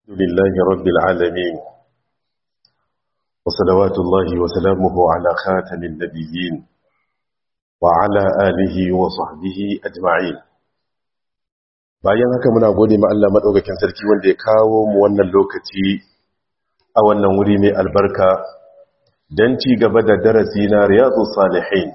لله رب العالمين وصلوات الله وسلامه على خاتم النبيين وعلى آله وصحبه أجمعين bayan haka muna gode ma Allah madaukakin sarki wanda ya kawo mu wannan lokaci a wannan wuri mai albarka don ci gaba da darasi na riyadu salihin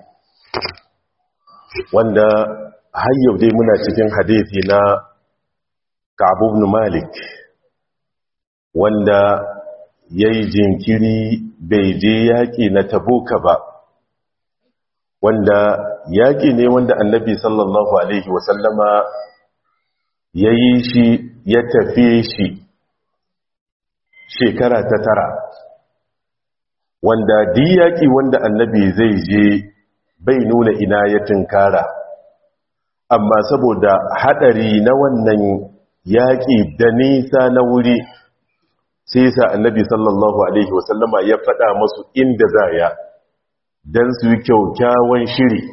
wanda har yau dai muna cikin hadithi na Ka'ab ibn Malik wanda yayi jinkiri bai je yaki na Tabuka ba wanda yaki ne wanda Annabi sallallahu alaihi wasallama yayi shi ya tafi shi shekara ta tara wanda diyaki wanda Annabi zai je bai nuna ina ya tunkara amma saboda hadari na wannan yaƙi da nisa na wuri sai sa annabi sallallahu alaihi wasallama ya faɗa masu inda za ya don su yi kyaukyawan shiri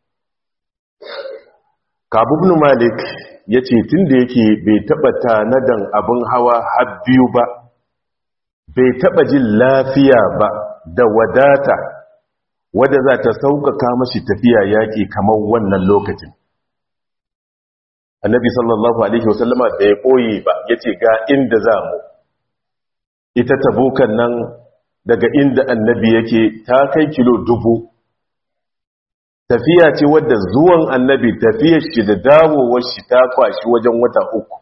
kabubnu malik ya ce tun da yake bai taɓa tanadan abin hawa har biyu ba bai taɓa jin lafiya ba da wadata wadda za ta sauƙaƙa mashi tafiya yaƙi kamar wannan lokacin annabi sallallahu alaihi wasallama da ya koyi ba ya ce ga inda za mu ita tabukan nan daga inda annabi yake ta kai kilo dubu tafiya ce wadda zuwan annabi tafiyar shi da dawowar shi ta kwashi wajen wata uku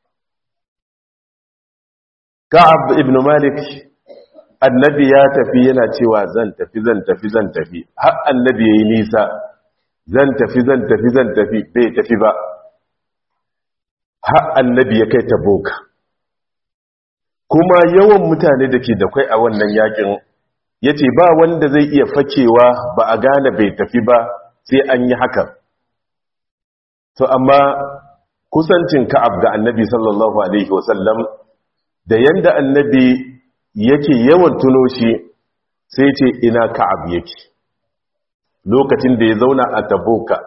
ka'ab ibn malik annabi ya tafi yana cewa zan tafi zan tafi zan tafi har annabi yayi nisa zan tafi zan tafi zan tafi bai tafi ba har annabi ya kai ta boka kuma yawan mutane da ke da kwai a wannan yakin ya ce ba wanda zai iya fakewa ba a gane bai tafi ba sai an yi hakan to amma kusancin ka'ab ga annabi sallallahu alaihi wasallam da yanda annabi yake yawan tuno shi sai ce ina ka'ab yake lokacin da ya zauna a taboka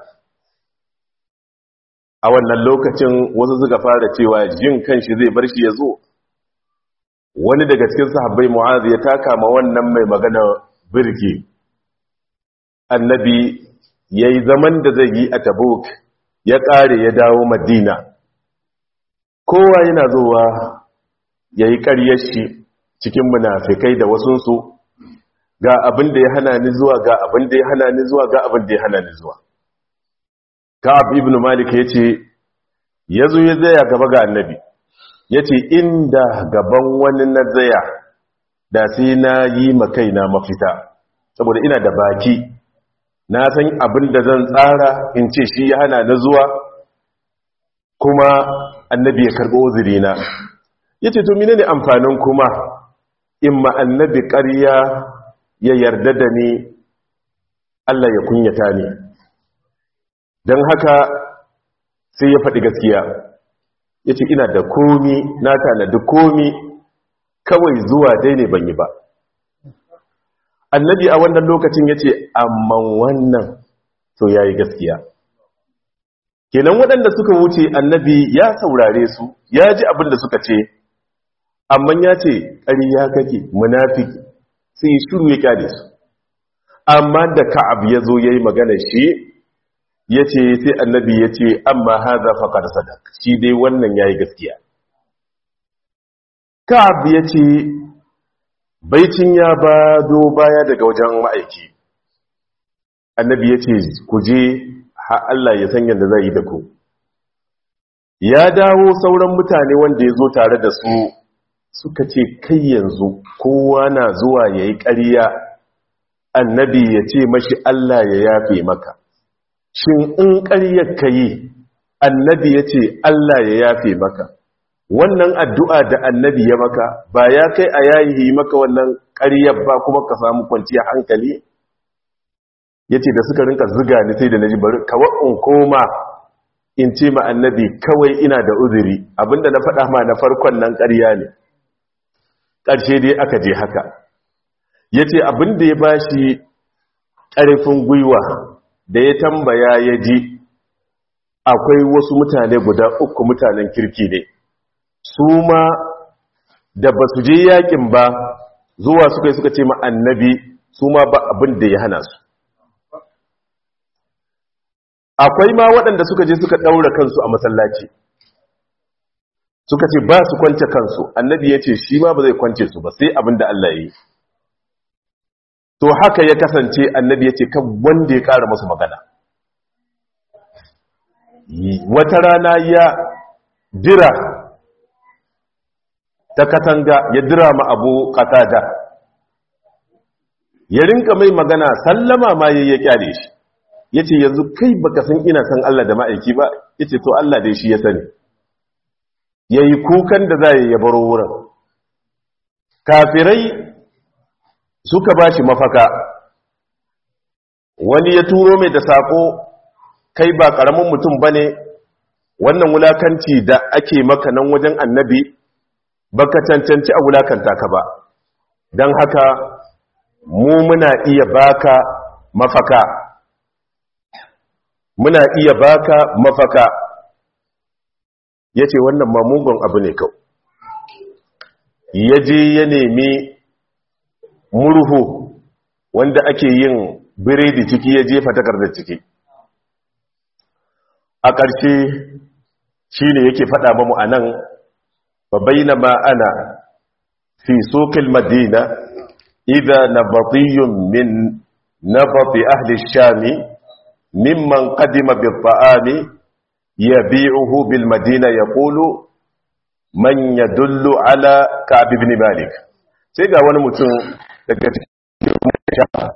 a wannan lokacin wasu suka fara cewa jin kanshi zai bar shi ya zo wani daga cikin sahabbai mu'az ya taka ma wannan mai magana birki annabi yayi zaman da zai yi a tabuk ya kare ya dawo madina kowa yana zuwa yayi ƙaryar shi cikin munafikai da wasunsu ga abin da ya hana ni zuwa ga abin da ya hana ni zuwa ga abin da ya hana ni zuwa Ka'ab ibn Malik ya ce, ya zo ya zaya gaba ga annabi, ya ce, inda gaban wani na zaya da sai na yi makaina mafita, saboda ina da baki, na san abin da zan tsara in ce shi ya hana na zuwa, kuma annabi ya karɓo uzurina. Ya ce, to mine ne amfanin kuma, in ma annabi ƙarya ya yarda da ni, Allah ya kunyata ni. don haka sai ya faɗi gaskiya ya ce ina da komi na tanadi komi kawai zuwa dai ne ban yi ba annabi a wannan lokacin ya ce amman wannan to ya yi gaskiya kenan waɗanda suka wuce annabi ya saurare su ya ji abin da suka ce amman ya ce ƙariya kake munafiki sai shiru ya kyale su amma da ka'ab ya zo ya yi magana shi ya ce sai annabi ya ce amma haza faƙar sadak shi dai wannan ya yi gaskiya ka'ab ya ce baicin ya ba do baya daga wajen ma'aiki annabi ya ce ku je har Allah ya san yadda zai yi da ku ya dawo sauran mutane wanda ya zo tare da su suka ce kai yanzu kowa na zuwa ya yi ƙariya annabi ya ce mashi Allah ya yafe maka shin in ƙaryar ka yi annabi ya ce Allah ya yafe maka wannan addu'a da annabi ya maka ba ya kai a yayi maka wannan ƙaryar ba kuma ka samu kwanciyar hankali ya ce da suka rinka ziga ni sai da na ji bari kawai in koma in ce ma annabi kawai ina da uzuri abinda na faɗa ma na farkon nan ƙarya ne ƙarshe dai aka je haka ya ce abinda ya ba shi ƙarfin gwiwa da ya tambaya ya ji akwai wasu mutane guda uku mutanen kirki ne su ma da ba su je yakin ba zuwa suka yi suka ce ma annabi su ma ba abin da ya hana su akwai ma waɗanda suka je suka ɗaura kansu a masallaci suka ce ba su kwance kansu annabi ya ce shi ma ba zai kwance su ba sai abin da Allah ya yi to haka ya kasance annabi ya ce kan wanda ya ƙara masu magana wata rana ya dira ta katanga ya dira ma abu katada ya rinka mai magana sallama ma ya kyale shi ya ce yanzu kai baka san ina san Allah da ma'aiki ba ya ce to Allah dai shi ya sani ya yi kukan da za ya baro wurin kafirai suka ba shi mafaka wani ya turo mai da saƙo kai ba ƙaramin mutum ba ne wannan wulakanci da ake maka nan wajen annabi baka cancanci a wulakanta ka ba don haka mu muna iya baka mafaka muna iya baka mafaka ya ce wannan mamugun abu ne kau ya je ya nemi murhu wanda ake yin biredi ciki ya jefa takardar ciki a ƙarshe shi ne yake faɗa mamu a nan babaina ma'ana fi sokil madina idha nabatiyun min nabati ahli shami mimman qadima bil ta'ami yabi'uhu bil madina yaqulu man yadullu ala ka'b ibn malik sai ga wani mutum daga cikin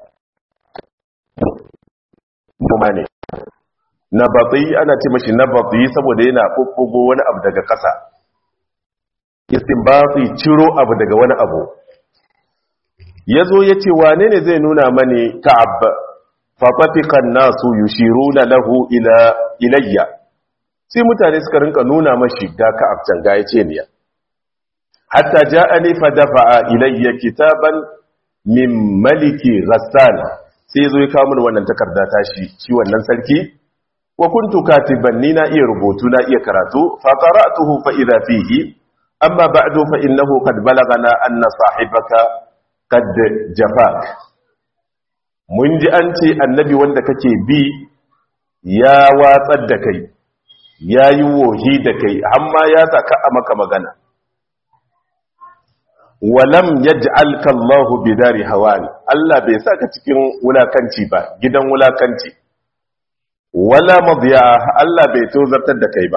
ne na batsi ana ce mashi na batsi saboda yana ɓuɓɓugo wani abu daga ƙasa istinbatsi ciro abu daga wani abu ya zo ya ce wane ne zai nuna mani ka'ab fafatikan nasu yushiruna lahu ila ilayya sai mutane suka rinka nuna mashi ga ka'ab can ga ya ce niya hatta ja'ani fa dafa'a ilayya kitaban min maliki ghassan sai zo ya kawo min wannan takarda tashi shi wannan sarki wa kuntu katiban ni na iya rubutu na iya karatu fa qara'tuhu fa idha fihi amma ba'du fa innahu qad balagana anna sahibaka qad jafak mun ji an ce annabi wanda kake bi ya watsar da kai yayi wohi da kai amma ya saka a maka magana walam yaj'alka Allahu bidari hawani Allah bai saka cikin wulakanci ba gidan wulakanci wala madiya Allah bai tozartar da kai ba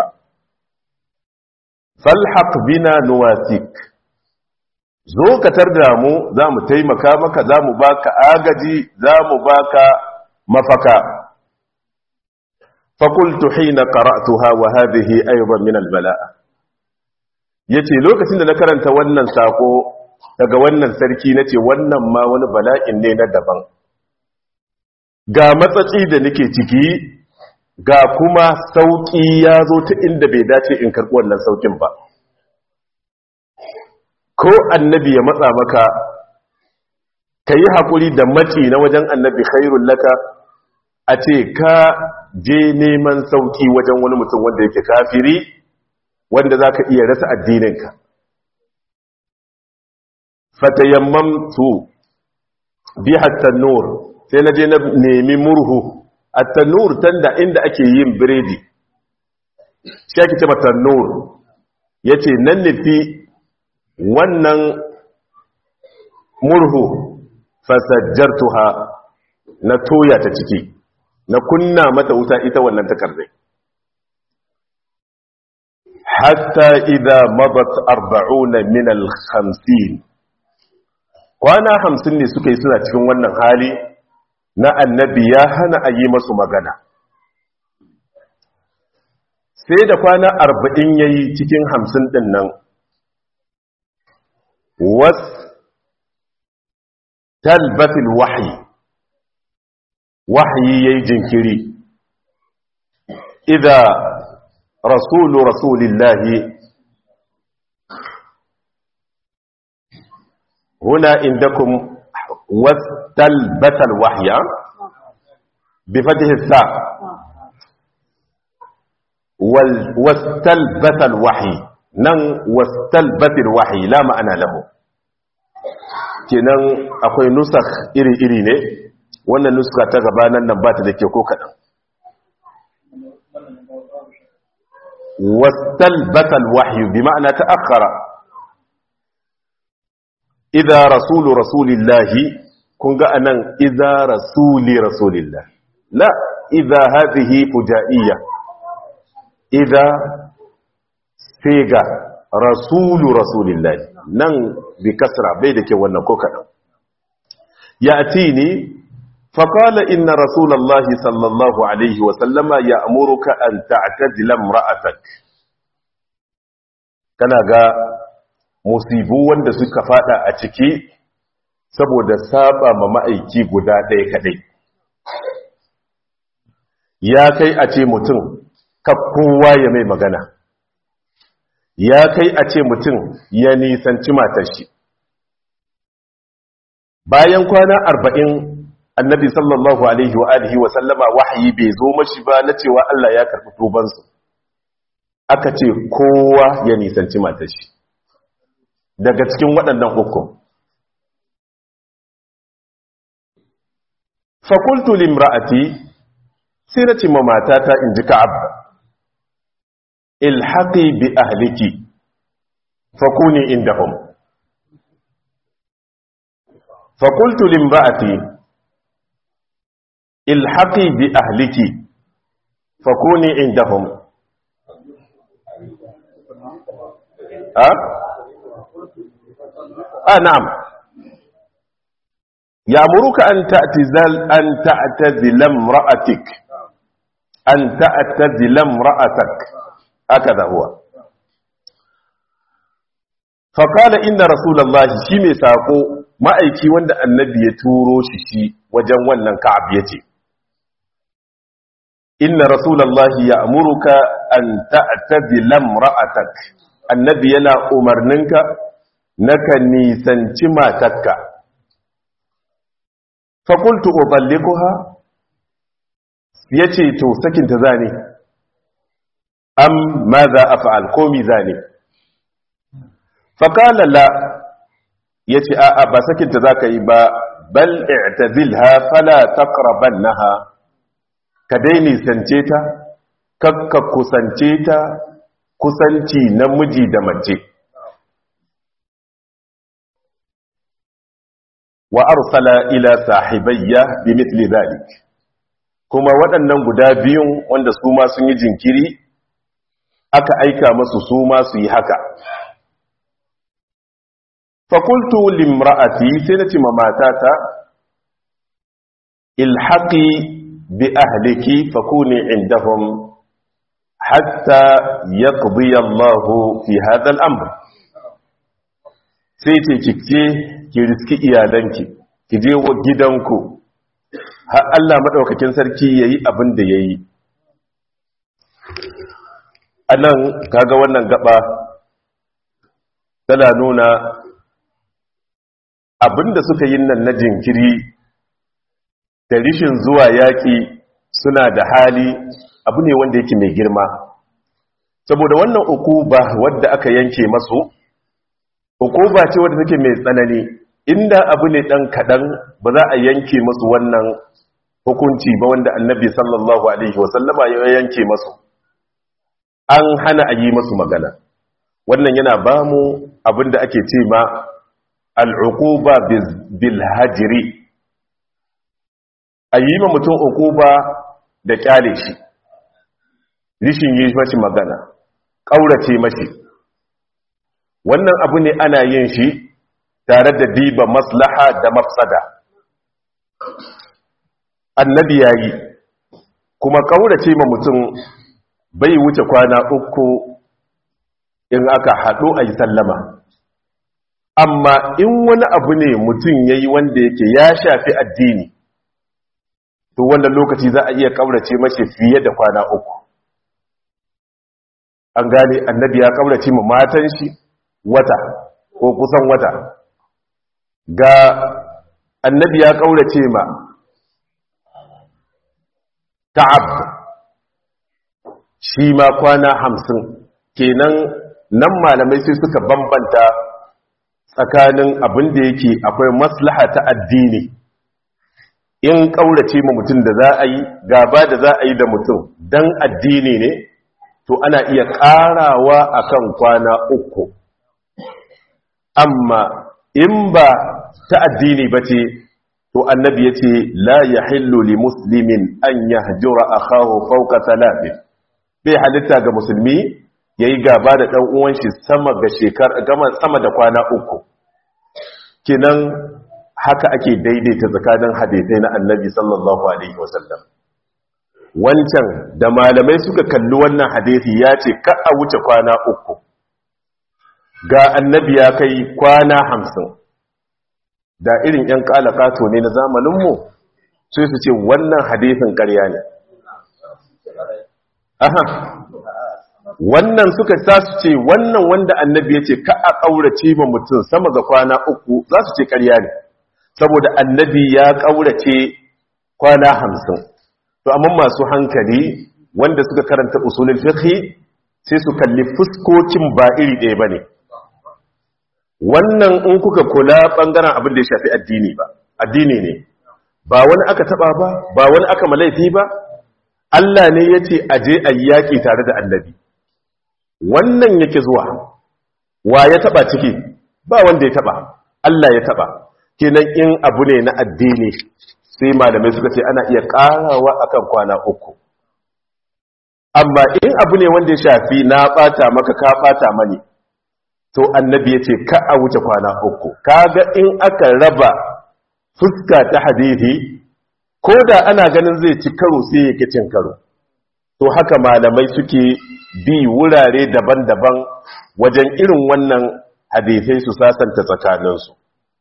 falhaq bina nuwasik zo ka tarda mu zamu taimaka maka zamu baka agaji zamu baka mafaka fakultu hina qara'tuha wa hadhihi aydan min albala'a yace lokacin da na karanta wannan sako daga wannan sarki nace wannan ma wani bala'in ne na daban ga matsaci da nake ciki ga kuma sauƙi ya zo ta inda bai dace in karɓi wannan sauƙin ba ko annabi ya matsa maka ka yi haƙuri da maci na wajen annabi khairun laka a ce ka je neman sauƙi wajen wani mutum wanda yake kafiri wanda za ka iya rasa addininka fatayamman su bi hatta nur sai na je na nemi murhu at-tanur tanda inda ake yin biredi shi ake ce tanur yace nan nufi wannan murhu fasajjartuha na toya ta ciki na kunna mata wuta ita wannan takardai hatta idza madat 40 min al-50 kwana 50 ne suka yi suna cikin wannan hali na annabi ya hana a yi masu magana sai da kwana arba'in ya yi cikin hamsin ɗin nan was talbatil wahayi wahayi ya yi jinkiri idha rasulu rasulillahi huna indakum واستلبس الوحي بفتح الساء واستلبس الوحي nan wastalbatil wahyi la ma'ana lahu kenan akwai nusakh iri-iri ne wannan nuska ta gabanan nan ba ta da ke ko kaɗan wastalbatal wahyu bi ma'ana ta'akhkhara idza rasulu rasulillahi kun ga anan idza rasuli rasulillah la idza hadhihi fujaiyya idza siga rasulu rasulillahi nan bi kasra bai da ke wannan ko kadan ya'tini فقال إن رسول الله صلى الله عليه وسلم يأمرك أن تعتزل امرأتك kana ga musibu wanda suka fada a ciki saboda saba ma ma'aiki guda ɗaya kaɗai ya kai a ce mutum kowa ya mai magana ya kai a ce mutum ya nisanci matar shi bayan kwana arba'in annabi sallallahu alaihi wa alihi wa sallama wahayi bai zo mashi ba na cewa Allah ya karɓi tubansu aka ce kowa ya nisanci matar shi daga cikin waɗannan hukun fakultu limra'ati sai na ce ma matata in ji ka'ab ilhaqi bi ahliki fakuni indahum fakultu limra'ati ilhaqi bi ahliki fakuni indahum ha ah na'am يأمرك أن تعتزل أن تعتزل امرأتك أن تعتزل امرأتك هكذا هو فقال إن رسول الله شيمي ساقو ما أيكي وند النبي يتورو ششي وجن ونن كعب يتي إن رسول الله يأمرك أن تعتزل امرأتك النبي ينا أمرنك نكني سنتما تكا fakultu uballikuha yace to sakin ta zane am madha af'al komi zane faqala la yace a a ba sakin ta zaka yi ba bal i'tazilha fala taqrabannaha ka dai nisance ta kakka kusance ta kusanci namiji da mace wa arsala ila sahibayya bi mithli dhalik kuma waɗannan guda biyun wanda su ma sun yi jinkiri aka aika masu su ma su yi haka fakultu limra'ati sai na ce ma matata ilhaqi bi ahliki fakuni indahum hatta yaqdi Allahu fi hadha al-amr sai ce kike ki riski iyalanki ki je wa gidanku har Allah madaukakin sarki yayi abin da yayi anan kaga wannan gaba tana nuna abinda suka yi nan na jinkiri da rishin zuwa yaki suna da hali abu ne wanda yake mai girma saboda wannan ukuba wadda aka yanke masu ukuba ce wadda take mai tsanani inda abu ne dan kadan ba za a yanke masu wannan hukunci ba wanda annabi sallallahu alaihi wasallama ya yanke masu an hana a yi masu magana wannan yana ba mu abinda ake ce ma al'uquba bil hajri a yi ma mutum uquba da kyale shi rishin yi mashi magana ƙaurace mashi wannan abu ne ana yin shi tare da diba maslaha da mafsada annabi ya yi kuma ƙaurace ma mutum bai wuce kwana uku in aka haɗu a yi sallama amma in wani abu ne mutum ya yi wanda yake ya shafi addini to wannan lokaci za a iya ƙaurace mashi fiye da kwana uku an gane annabi ya ƙaurace ma matan shi wata ko kusan wata ga annabi ya kaurace ma ka'ab shi ma kwana hamsin kenan nan malamai sai suka bambanta tsakanin abin da yake akwai maslaha ta addini in ƙaurace ma mutum da za a yi gaba da za a yi da mutum don addini ne to ana iya ƙarawa akan kwana uku amma in ba ta addini ba ce to annabi ya ce la ya hillu li muslimin an ya hajjura a kawo fauka talatin bai halitta ga musulmi ya yi gaba da ɗan uwanshi sama ga shekar sama da kwana uku kinan haka ake daidaita tsakanin hadithai na annabi sallallahu alaihi wasallam wancan da malamai suka kalli wannan hadithi ya ce ka a wuce kwana uku ga annabi ya kai kwana hamsin da irin 'yan kalakato ne na zamaninmu sai su ce wannan hadithin karya ne aha wannan suka sa su ce wannan wanda annabi ya ce ka a ƙaurace ma mutum sama ga kwana uku za su ce karya ne saboda annabi ya ƙaurace kwana hamsin to amma masu hankali wanda suka karanta usulul fiqh sai su kalli fuskokin ba iri ɗaya bane wannan in kuka kula bangaren abin da ya shafi addini ba addini ne ba wani aka taba ba ba wani aka malaifi ba Allah ne yace aje ayi yaki tare da annabi wannan yake zuwa wa ya taba ciki ba wanda ya taba Allah ya taba kenan in abu ne na addini sai malamai suka ce ana iya karawa akan kwana uku amma in abu ne wanda ya shafi na bata maka ka bata mani to annabi ya ce ka a wuce kwana uku kaga in aka raba fuska ta hadithi ko da ana ganin zai ci karo sai ya ki cin karo to haka malamai suke bi wurare daban-daban wajen irin wannan hadithai su sasanta tsakaninsu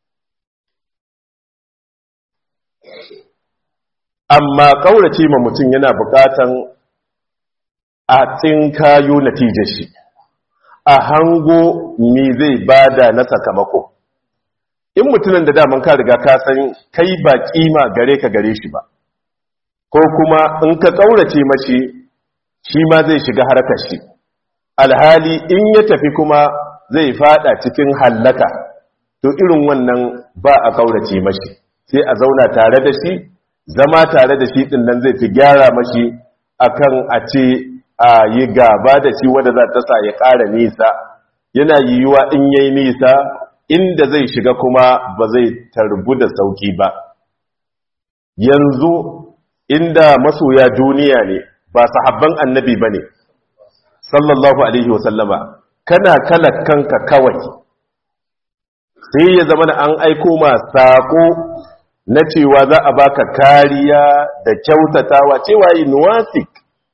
amma ƙaurace ma mutum yana buƙatan a tsinkayo natijar shi a hango me zai bada na sakamako in mutumin da daman ka riga ka san kai ba kima gare ka gare shi ba ko kuma in ka ƙaurace mashi shi ma zai shiga harkar shi alhali in ya tafi kuma zai fada cikin hallaka to irin wannan ba a ƙaurace mashi sai a zauna tare da shi zama tare da shi din nan zai fi gyara mashi akan a ce a yi gaba da shi wanda za ta sa ya ƙara nisa yana yiwuwa in yayi nisa inda zai shiga kuma ba zai tarbu da sauki ba yanzu inda masoya duniya ne ba sahabban annabi ba ne sallallahu alaihi wasallama kana kala kanka kawai sai ya zama an aiko ma saƙo na cewa za a baka kariya da kyautatawa cewa yi nuwasik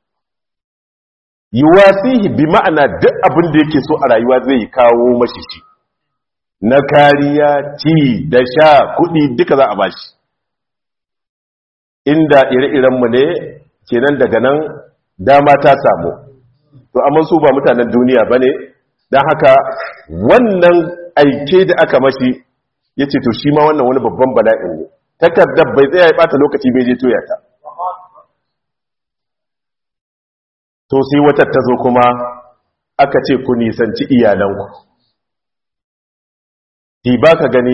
yuwasihi bi ma'ana duk abin da yake so a rayuwa zai kawo mashi shi na kariya ci da sha kudi duka za a bashi inda ire-irenmu ne kenan daga nan dama ta samu to amma su ba mutanen duniya ba ne don haka wannan aike da aka mashi ya ce to shi ma wannan wani babban bala'in ne takardar bai tsaya ya bata lokaci bai je toya ta to sai wata ta zo kuma aka ce ku nisanci iyalanku ti ba ka gani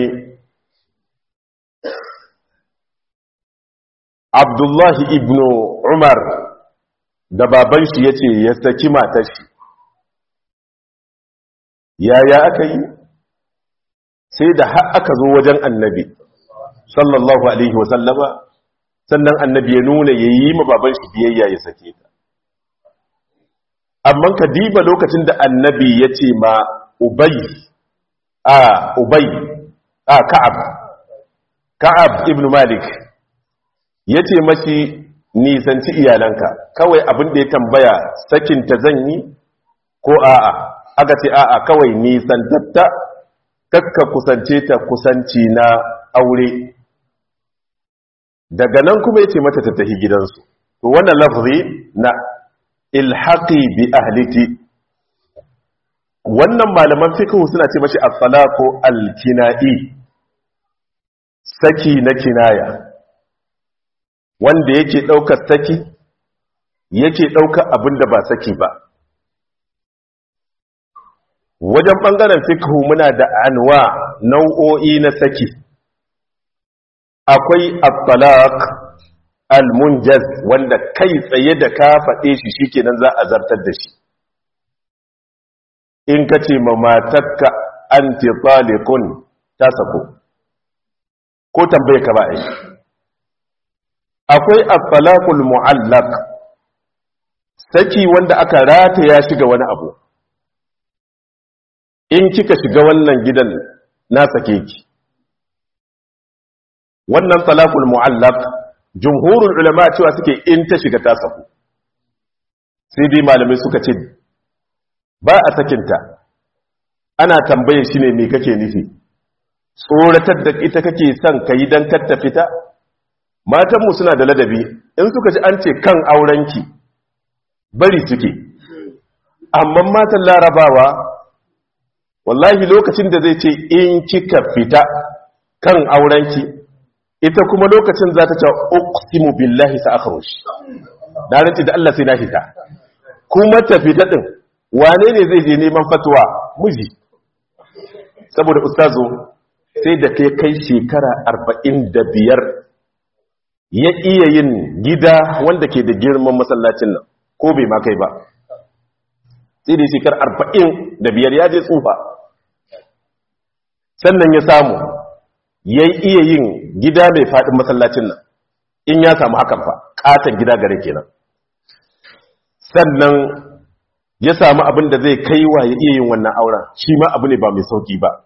abdullahi ibn umar da baban shi ya ce ya saki matar shi yaya aka yi sai da har aka zo wajen annabi sallallahu alaihi wasallama sannan annabi ya nuna ya yi ma baban shi biyayya ya sake ta amma ka diba lokacin da annabi ya ce ma ubai a ubai a ka'ab ka'ab ibn malik ya ce mashi nisanci iyalanka kawai abin da ya tambaya sakinta zan yi ko a'a aka ce a'a kawai nisantatta kakka kusance ta kusanci na aure daga nan kuma ya ce mata ta tafi gidansu to wannan lafzi na ilhaqi bi ahliki wannan malaman fiqh suna ce mashi at-talaqu al-kina'i saki na kinaya wanda yake daukar saki yake daukar abinda ba saki ba wajen ɓangaren fikhu muna da anwa nau'o'i na saki akwai at-talaq al-munjaz wanda kai tsaye da ka faɗe shi shikenan za a zartar da shi in ka ce ma matarka anti taliqun ta sako ko tambaye ka ba ai akwai at-talaqul mu'allaq saki wanda aka rataya shi ga wani abu in kika shiga wannan gidan na sake ki wannan talaqul mu'allaq jumhurul ulama cewa suke in ta shiga ta saku sai dai malamai suka ce ba a sakinta ana tambaye shi ne me kake nufi tsoratar da ita kake son ka yi don katta fita matanmu suna da ladabi in suka ji an ce kan aurenki bari suke amma matan larabawa wallahi lokacin da zai ce in kika fita kan aurenki ita kuma lokacin za ta ce uqsimu billahi sa akhruj da ranci da Allah sai na fita kuma ta fita din wane ne zai je neman fatwa miji saboda ustazo sai da kai kai shekara 45 ya iya yin gida wanda ke da girman masallacin nan ko bai ma kai ba sai da shekara 45 ya je tsufa sannan ya samu ya iya yin gida mai faɗin masallacin nan in ya samu hakan fa ƙaton gida gare kenan sannan ya samu abin da zai kai wa ya iya yin wannan auren shi ma abu ne ba mai sauki ba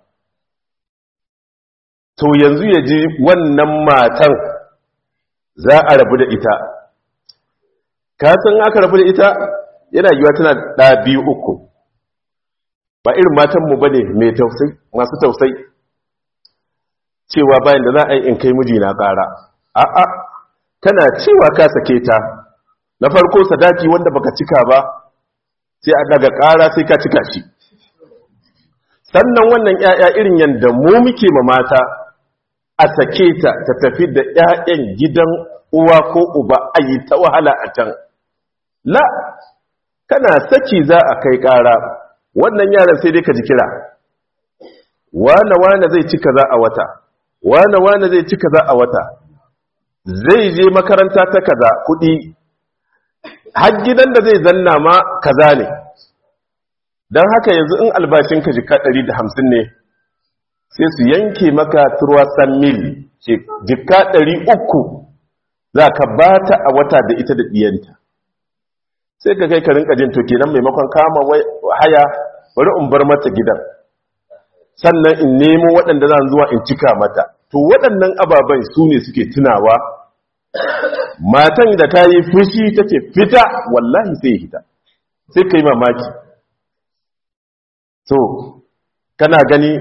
to yanzu ya ji wannan matan za a rabu da ita kasan aka rabu da ita yana yiwa tana ɗa biyu uku ba irin matanmu ba ne masu tausai cewa bayan da za a yi in kai miji na ƙara a'a tana cewa ka sake ta na farko sadaki wanda baka cika ba sai a daga ƙara sai ka cika shi sannan wannan ‘ya'ya irin yadda mu muke ma mata a sake ta ta tafi da ‘ya'yan gidan uwa ko uba a yi ta wahala a can la kana saki za a kai ƙara wannan yaran sai dai ka ji kira wane-wane zai cika za a wata wane-wane zai cika za a wata zai je makaranta ta kaza kuɗi har gidan da zai zanna ma kaza ne don haka yanzu in albashinka jika 150 ne sai su yanke maka turwasan mil jika 300 za ka ba ta a wata da ita da ɗiyanta sai ka kai ka rinka jin to kenan maimakon kama haya bari in bar mata gidan sannan in nemo waɗanda zan zuwa in cika mata to waɗannan ababen su ne suke tunawa matan da ta yi fushi ta ce fita wallahi sai hita sai ka yi mamaki so kana gani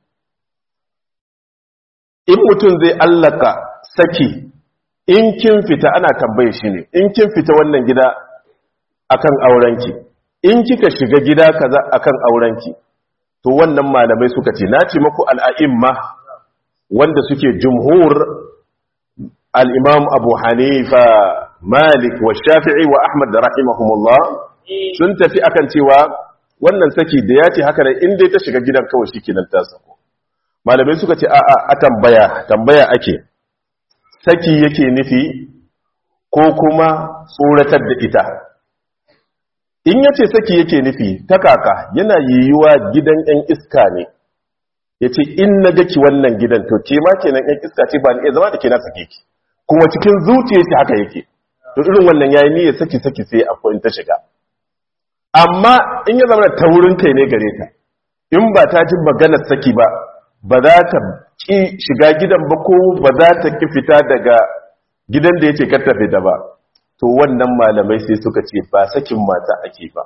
in mutum zai allaka saki in kin fita ana tambaye shi ne in kin fita wannan gida akan aurenki in kika shiga gida kaza akan aurenki to wannan malamai suka ce na ce maku al'a'imma wanda suke jumhur al'imam abu hanifa malik wa shafi'i wa ahmad da rahimahumullah sun tafi akan cewa wannan saki da ya ce haka da inda ta shiga gidan kawai shi kenan ta sako malamai suka ce a'a a tambaya tambaya ake saki yake nufi ko kuma tsoratar da ita in ya ce saki yake nufi ta kaka yana yiwuwa gidan 'yan iska ne ya ce in na gaki wannan gidan to ke ma kenan 'yan iska ce ba ni iya zama da ke na sake ki kuma cikin zuciya shi haka yake to irin wannan yayi niyyar saki saki sai akwai ta shiga amma in ya zama ta wurin kai ne gare ta in ba ta ji maganar saki ba ba za ta ki shiga gidan ba ko ba za ta ki fita daga gidan da yake kar ta fita ba to wannan malamai sai suka ce ba sakin mata ake ba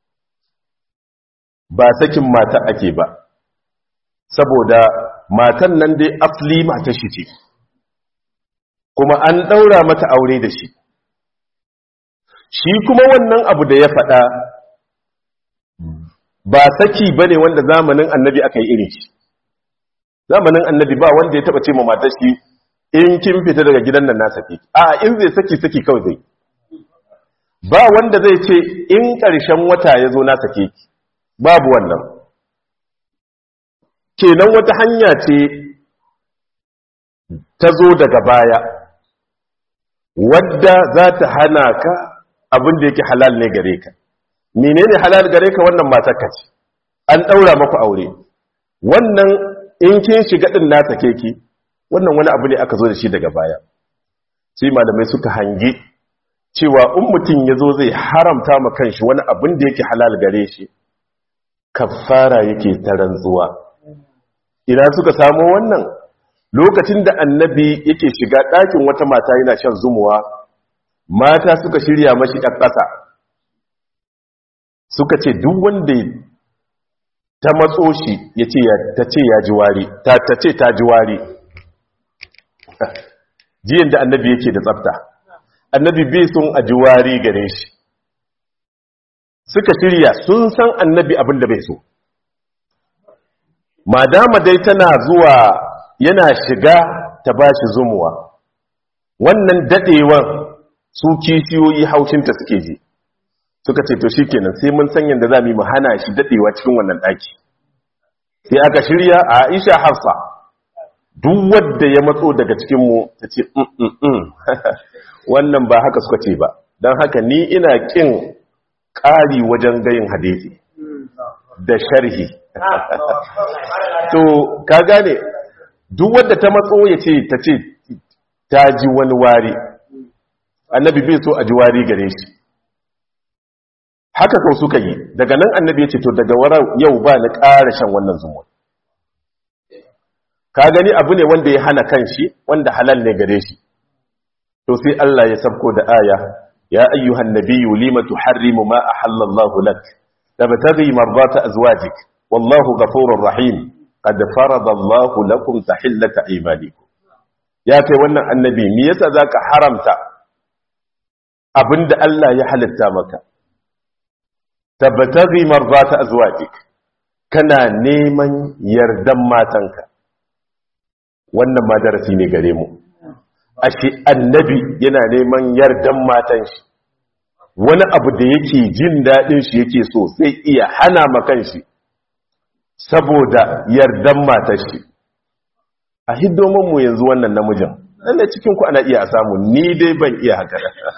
ba sakin mata ake ba saboda matan nan dai asli mata shi ce kuma an ɗaura mata aure da shi shi kuma wannan abu da ya faɗa ba saki ba ne wanda zamanin annabi aka yi irin shi zamanin annabi ba wanda ya taɓa ce ma matar shi in kin fita daga gidan nan na saki a in zai saki saki kawai zai ba wanda zai ce in ƙarshen wata ya zo na sake ki babu wannan kenan wata hanya ce ta zo daga baya wadda za ta hana ka abin da yake halal ne gare ka menene halal gare ka wannan matarka ce an ɗaura maku aure wannan in kin shiga ɗin na sake ki wannan wani abu ne aka zo da shi daga baya sai malamai suka hangi cewa in mutum ya zo zai haramta ma kanshi wani abin da yake halal gare shi kafara yake ta rantsuwa ina suka samo wannan lokacin da annabi yake shiga ɗakin wata mata yana shan zumuwa mata suka shirya mashi ɗan ƙasa suka ce duk wanda ta matso shi ya ce ta ce ya ji wari ta ce ta ji wari jiyan da annabi yake da tsafta annabi bai sun a ji wari gare shi suka shirya sun san annabi abin da bai so madama dai tana zuwa yana shiga ta ba shi zumuwa wannan dadewan su kishiyoyi haushinta suke ji suka ce to shi kenan sai mun san yadda za mu yi mu hana shi dadewa cikin wannan daki sai aka shirya a aisha hafsa duk wadda ya matso daga cikinmu ta ce wannan ba haka suka ce ba don haka ni ina kin ƙari wajen gayin hadisi da sharhi to ka gane duk wadda ta matso ya ce ta ce ta ji wani wari annabi bai so a ji wari gare shi haka kau suka yi daga nan annabi ya ce to daga wara yau ba ni ƙara shan wannan zumuwa ka gani abu ne wanda ya hana kan shi wanda halal ne gare shi to sai Allah ya sabko da aya ya ayyuhan nabiyyu lima tuharrimu ma ahallallahu lak tabtaghi mardata azwajik wallahu ghafurur rahim qad farada Allahu lakum tahillata aymanikum ya kai wannan annabi me yasa zaka haramta abinda Allah ya halitta maka tabtaghi mardata azwajik kana neman yardan matanka wannan ma darasi ne gare mu ashe annabi yana neman yardan matan shi wani abu da yake jin daɗin shi yake so sai iya hana makan shi saboda yardan matan shi a hiddomin mu yanzu wannan namijin lalle cikin ku ana iya a samu ni dai ban iya haka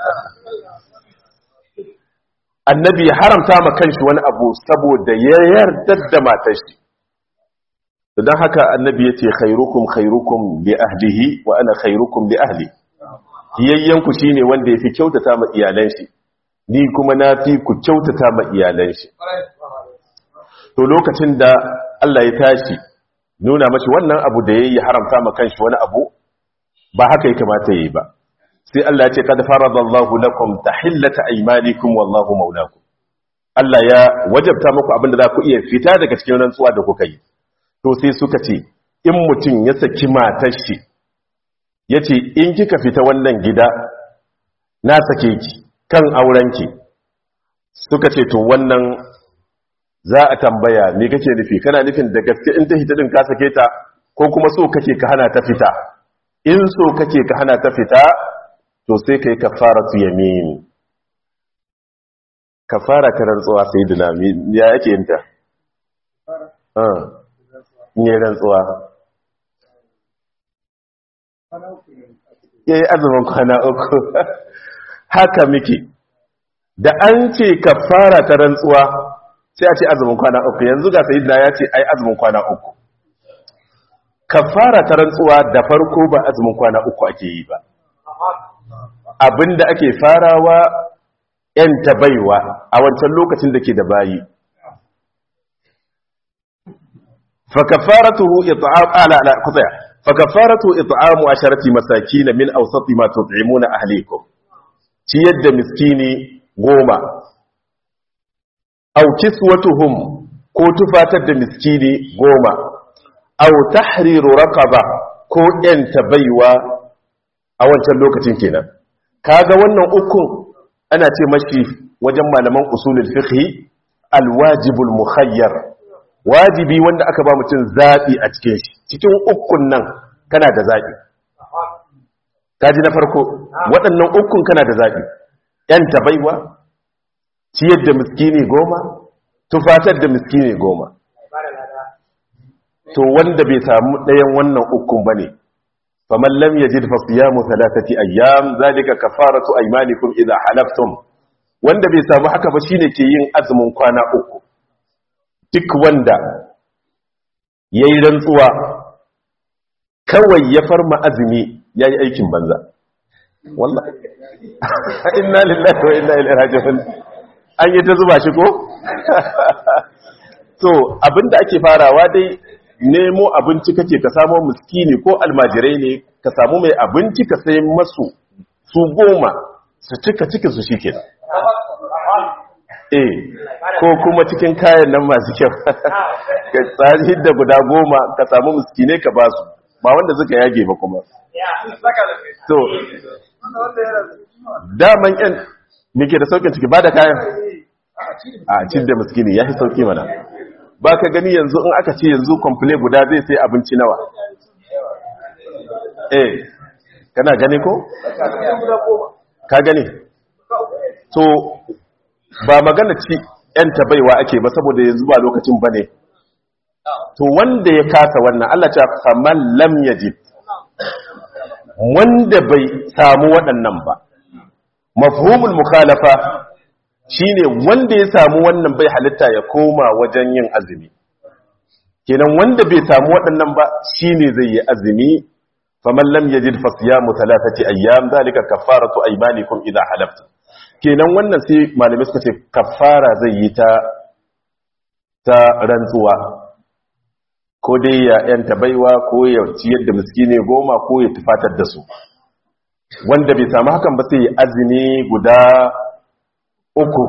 annabi ya haramta ma kanshi wani abu saboda ya yarda da matar shi don haka annabi ya ce khairukum khairukum li ahlihi wa ana khairukum li ahli hiyayyanku shine wanda yafi kyautata ma iyalan shi ni kuma na fi ku kyautata ma iyalan shi to lokacin da Allah ya tashi nuna mashi wannan abu da yayi haramta ma kanshi wani abu ba haka ya kamata yayi ba sai Allah ya ce qad faradallahu lakum tahillata aymanikum wallahu maulakum Allah ya wajabta muku abin da za ku iya fita daga cikin rantsuwa da kuka yi to sai suka ce in mutum ya saki matar shi ya ce in kika fita wannan gida na sake ki kan aurenki suka ce to wannan za a tambaya me kake nufi kana nufin da gaske in ta hita din ka sake ta ko kuma so kake ka hana ta fita in so kake ka hana ta fita to sai kai kafaratu yamin kafara ta rantsuwa sayyidina ya yake yin ta ne rantsuwa ya yi azumin kwana uku haka muke da an ce ka fara ta rantsuwa sai a ce azumin kwana uku yanzu ga sayi ya ce ai azumin kwana uku ka fara ta rantsuwa da farko ba azumin kwana uku ake yi ba abinda ake farawa 'yan baiwa a wancan lokacin da ke da bayi فكفارته إطعام آه لا لا قطع فكفارته إطعام عشرة مساكين من أوسط ما تطعمون أهليكم تيد مسكيني غوما أو كسوتهم ko tufatar da miskini goma au tahriru raqaba ko yanta baiwa a wancan lokacin kenan kaga wannan ukun ana ce mashi wajen malaman usulul fiqh alwajibul mukhayyar wajibi wanda aka ba mutum zaɓi a cikin shi cikin ukun nan kana da zaɓi kaji na farko waɗannan ukun kana da zaɓi ‘yan tabaiwa ciyar da miskini goma tufatar da miskini goma to wanda bai samu ɗayan wannan ukun bane faman lam yajid fa siyamu thalathati ayyam zalika kafaratu aymanikum idha halaftum wanda bai samu haka ba shine ke yin azumin kwana uku duk wanda yayi rantsuwa kawai ya farma azumi yayi aikin banza wallahi inna lillahi wa inna ilaihi raji'un an yi ta zuba shi ko to abinda ake farawa dai nemo abinci kake ka samu miskini ko almajirai ne ka samu mai abinci ka sai masu su goma su cika cikin su shi kenan eh ko kuma cikin kayan nan masu kyau ka tsari da guda goma ka samu miskinai ka ba su ba wanda suka yage ba kuma to daman yan muke da saukin ciki ba da kayan a cin da miskini ya fi sauki mana ba ka gani yanzu in aka ce yanzu kwamfule guda zai sai abinci nawa eh kana gani ko? ka gani to ba magana ci yan baiwa ake ba saboda yanzu ba lokacin ba ne to wanda ya kasa wannan Allah ta faman lam yajid wanda bai samu waɗannan ba mafhumul mukhalafa shine wanda ya samu wannan bai halitta ya koma wajen yin azumi kenan wanda bai samu waɗannan ba shine zai yi azumi faman lam yajid fa siyamu thalathati ayyam zalika kaffaratu aymanikum idha halaftum kenan wannan sai malamai suka ce kaffara zai yi ta ta rantsuwa ko dai ya yanta baiwa ko ya ciyar da miskine goma ko ya tufatar da su wanda bai samu hakan ba sai ya azumi guda uku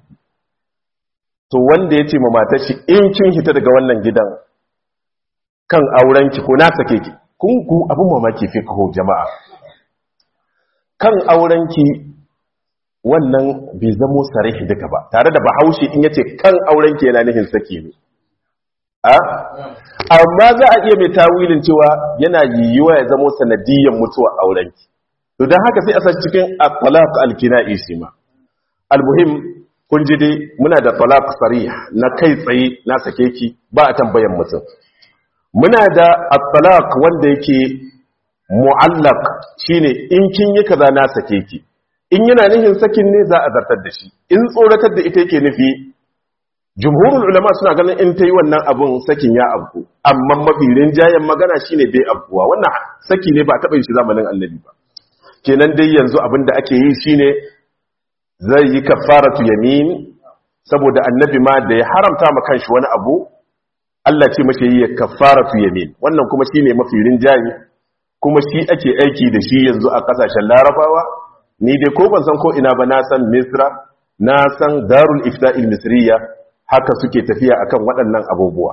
to wanda ya ce ma matar shi in kin hita daga wannan gidan kan aurenki ko na sake ki kun ku abin mamaki fi kaho jama'a kan aurenki wannan bai zamo sarihi duka ba tare da bahaushe in yace kan aurenki yana nihin sake ne a amma za a iya mai tawilin cewa yana yiwuwa ya zamo sanadiyyar mutuwa aurenki to don haka sai a san cikin at-talaq al-kina'i shi ma al-muhim kun ji dai muna da talaq sarih na kai tsaye na sake ki ba a tambayan mutum muna da at-talaq wanda yake mu'allaq shine in kin yi kaza na sake ki in yana nufin sakin ne za a zartar da shi in tsoratar da ita yake nufi jumhurul ulama suna ganin in ta yi wannan abun sakin ya abku amma mafi rinjayen magana shine bai abkuwa wannan saki ne ba taɓa yin shi zamanin annabi ba kenan dai yanzu abin da ake yi shine zai yi kafaratu yamin saboda annabi ma da ya haramta ma kanshi wani abu Allah ce mace yi kafaratu yamin wannan kuma shine mafi rinjaye kuma shi ake aiki da shi yanzu a kasashen larabawa ni dai ko ban san ko ina ba na san misra na san darul ifta'il misriya haka suke tafiya akan waɗannan abubuwa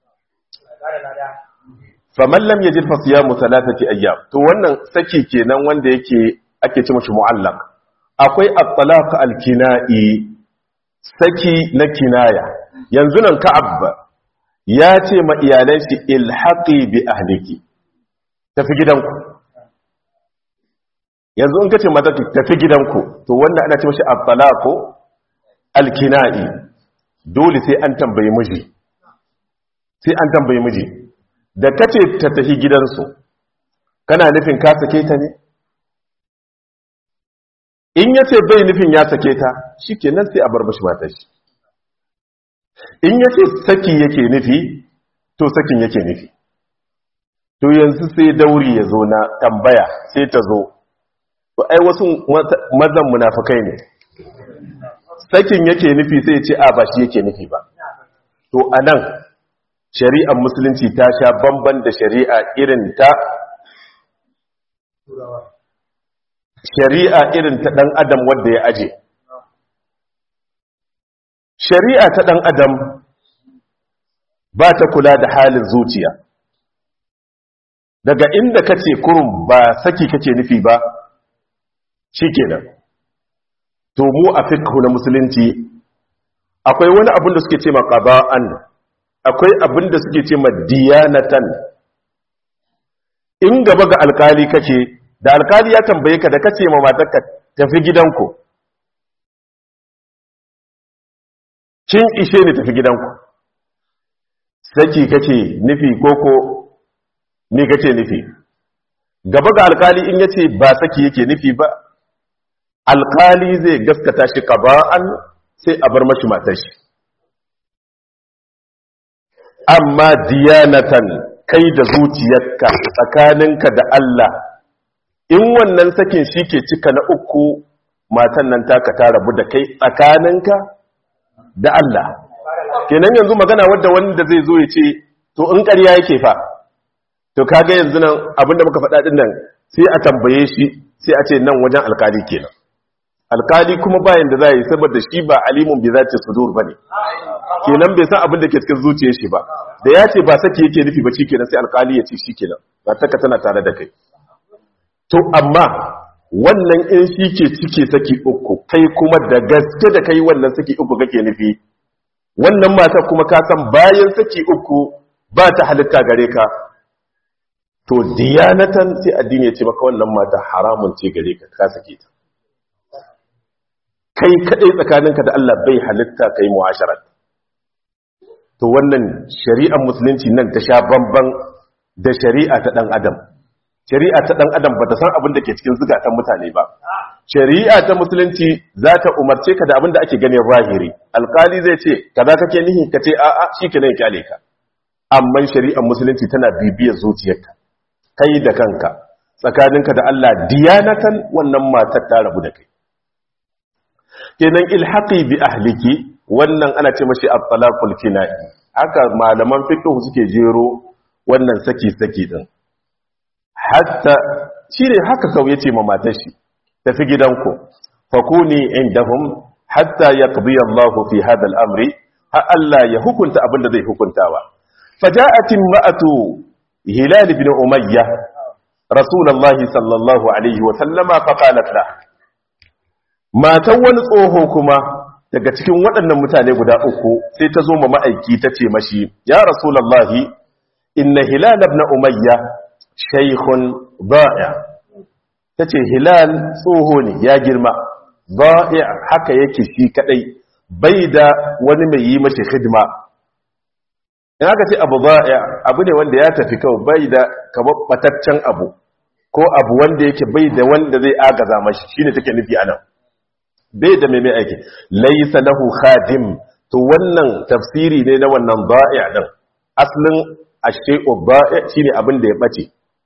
faman lam yajid fa siyamu thalathati ayyam to wannan saki kenan wanda yake ake ce mashi mu'allaq akwai at-talaq al-kina'i saki na kinaya yanzu nan ka'ab ya ce ma iyalan shi ilhaqi bi ahliki tafi gidanku yanzu in kace mata tafi gidanku to wanda ana ce mashi at-talaq al-kina'i dole sai an tambaye miji sai an tambaye miji da kace ta tafi gidansu kana nufin ka sake ta ne in yace bai nufin ya sake ta shikenan sai a bar bashi matar shi in yace saki yake nufi to sakin yake nufi to yanzu sai dauri ya zo na tambaya sai ta zo to ai wasu mazan munafikai ne sakin yake nufi sai ya ce a ba shi yake nufi ba to anan shari'ar musulunci ta sha bamban da shari'a irin ta shari'a irin ta ɗan adam wadda ya aje shari'a ta ɗan adam ba ta kula da halin zuciya daga inda kace kurum ba saki kake nufi ba shikenan to mu a fiqh na musulunci akwai wani abin da suke ce ma qada'an akwai abin da suke ce diyanatan in gaba ga alkali kake da alkali ya tambaye ka da kace ma matarka tafi gidanku kin ishe ni tafi gidanku saki kake nufi koko ni kake nufi gaba ga alkali in yace ba saki yake nufi ba alkali zai gaskata shi qaba'an sai a bar mashi matar shi amma diyanatan kai da zuciyarka tsakaninka da Allah in wannan sakin shi ke cika na uku matan nan taka ta rabu da kai tsakaninka da Allah kenan yanzu magana wadda wanda zai zo ya ce to in ƙarya yake fa to kaga yanzu nan abinda muka faɗa din nan sai a tambaye shi sai a ce nan wajen alkali kenan alkali kuma bayan da za yi saboda shi ba alimun bi za ta sudur ba ne kenan bai san abin da ke cikin zuciyar shi ba da ya ce ba saki yake nufi ba shi kenan sai alkali ya ce shi kenan ba taka tana tare da kai to amma wannan in shi ke cike saki uku kai kuma da gaske da kai wannan saki uku kake nufi wannan mata kuma ka san bayan saki uku ba ta halitta gare ka to diyanatan sai addini ya ce maka wannan mata haramun ce gare ka ka sake ta kai kadai tsakaninka da Allah bai halitta kai mu'asharat to wannan shari'ar musulunci nan ta sha bamban da shari'a ta dan adam shari'a ta dan adam bata san abin da ke cikin zukatan mutane ba shari'a ta musulunci za ta umarce ka da abin da ake ganin zahiri alkali zai ce kaza kake nihi ka ce a'a shikenan kyale ka amma shari'ar musulunci tana bibiyar zuciyarka kai da kanka tsakaninka da Allah diyanatan wannan matar ta rabu da kai kenan ilhaqi bi ahliki wannan ana ce mashi at-talaqul kinai haka malaman fiqh suke jero wannan saki saki din hatta shine haka kawai yace ma matar shi tafi gidanku fakuni indahum hatta yaqdi Allah fi hada al-amri ha Allah ya hukunta abinda zai hukuntawa faja'at imra'atu hilal ibn umayyah rasulullah sallallahu alaihi wa sallama faqalat lahu matan wani tsoho kuma daga cikin waɗannan mutane guda uku sai ta zo ma ma'aiki ta ce mashi ya rasulallahi inna hilal ibn umayya shaykhun ba'i ta ce hilal tsoho ne ya girma ba'i haka yake shi kadai bai da wani mai yi mashi hidima in aka ce abu ba'i abu ne wanda ya tafi kawai bai da kamar bataccen abu ko abu wanda yake bai da wanda zai agaza mashi shine take nufi anan bai da mai aiki laisa lahu khadim to wannan tafsiri ne na wannan ba'i' din aslin ashay'u ba'i' shine abin da ya bace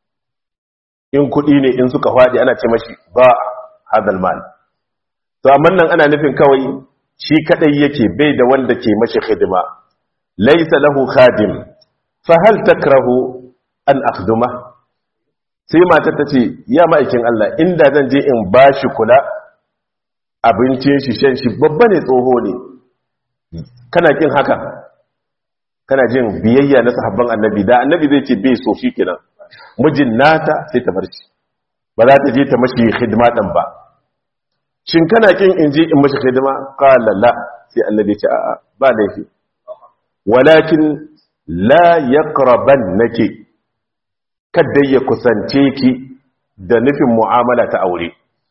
in kudi ne in suka fadi ana ce mashi ba hadal mal to amma nan ana nufin kawai shi kadai yake bai da wanda ke mashi khidma laisa lahu khadim fa hal takrahu an akhduma sai matar ta ce ya ma'aikin Allah inda zan je in bashi kula abincin shi shan shi babba ne tsoho ne kana kin haka kana jin biyayya na sahabban annabi da annabi zai ce bai so shi kenan mijin nata sai ta bar shi ba za ta je ta mashi hidima ɗin ba shin kana kin in je in mashi hidima qala la sai annabi ya ce a'a ba laifi walakin la yaqrabannaki kada ya kusance ki da nufin mu'amala ta aure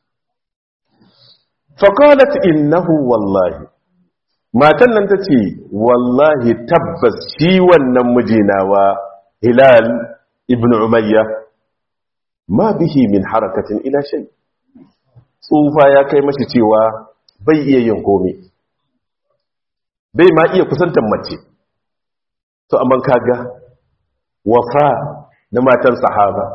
faƙalat innahu wallahi matan nan ta ce wallahi tabbas shi wannan mijinawa hilal ibn umayya ma bihi min harakatin ila shay tsufa ya kai mashi cewa bai iya yin komai bai ma iya kusantar mace to amma kaga wafa na matan sahaba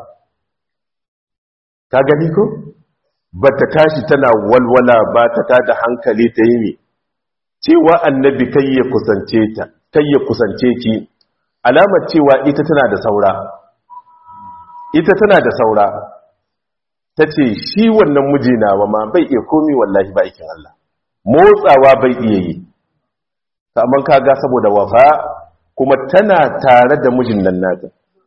ka gani ko ba ta tashi tana walwala ba ta tada hankali ta yi ne cewa annabi kai ya kusance ta kai ya kusance ki alamar cewa ita tana da saura ita tana da saura ta ce shi wannan mijina wa ma bai iya komi wallahi ba aikin Allah motsawa bai iya yi kamar kaga saboda wafa kuma tana tare da mijin nan nata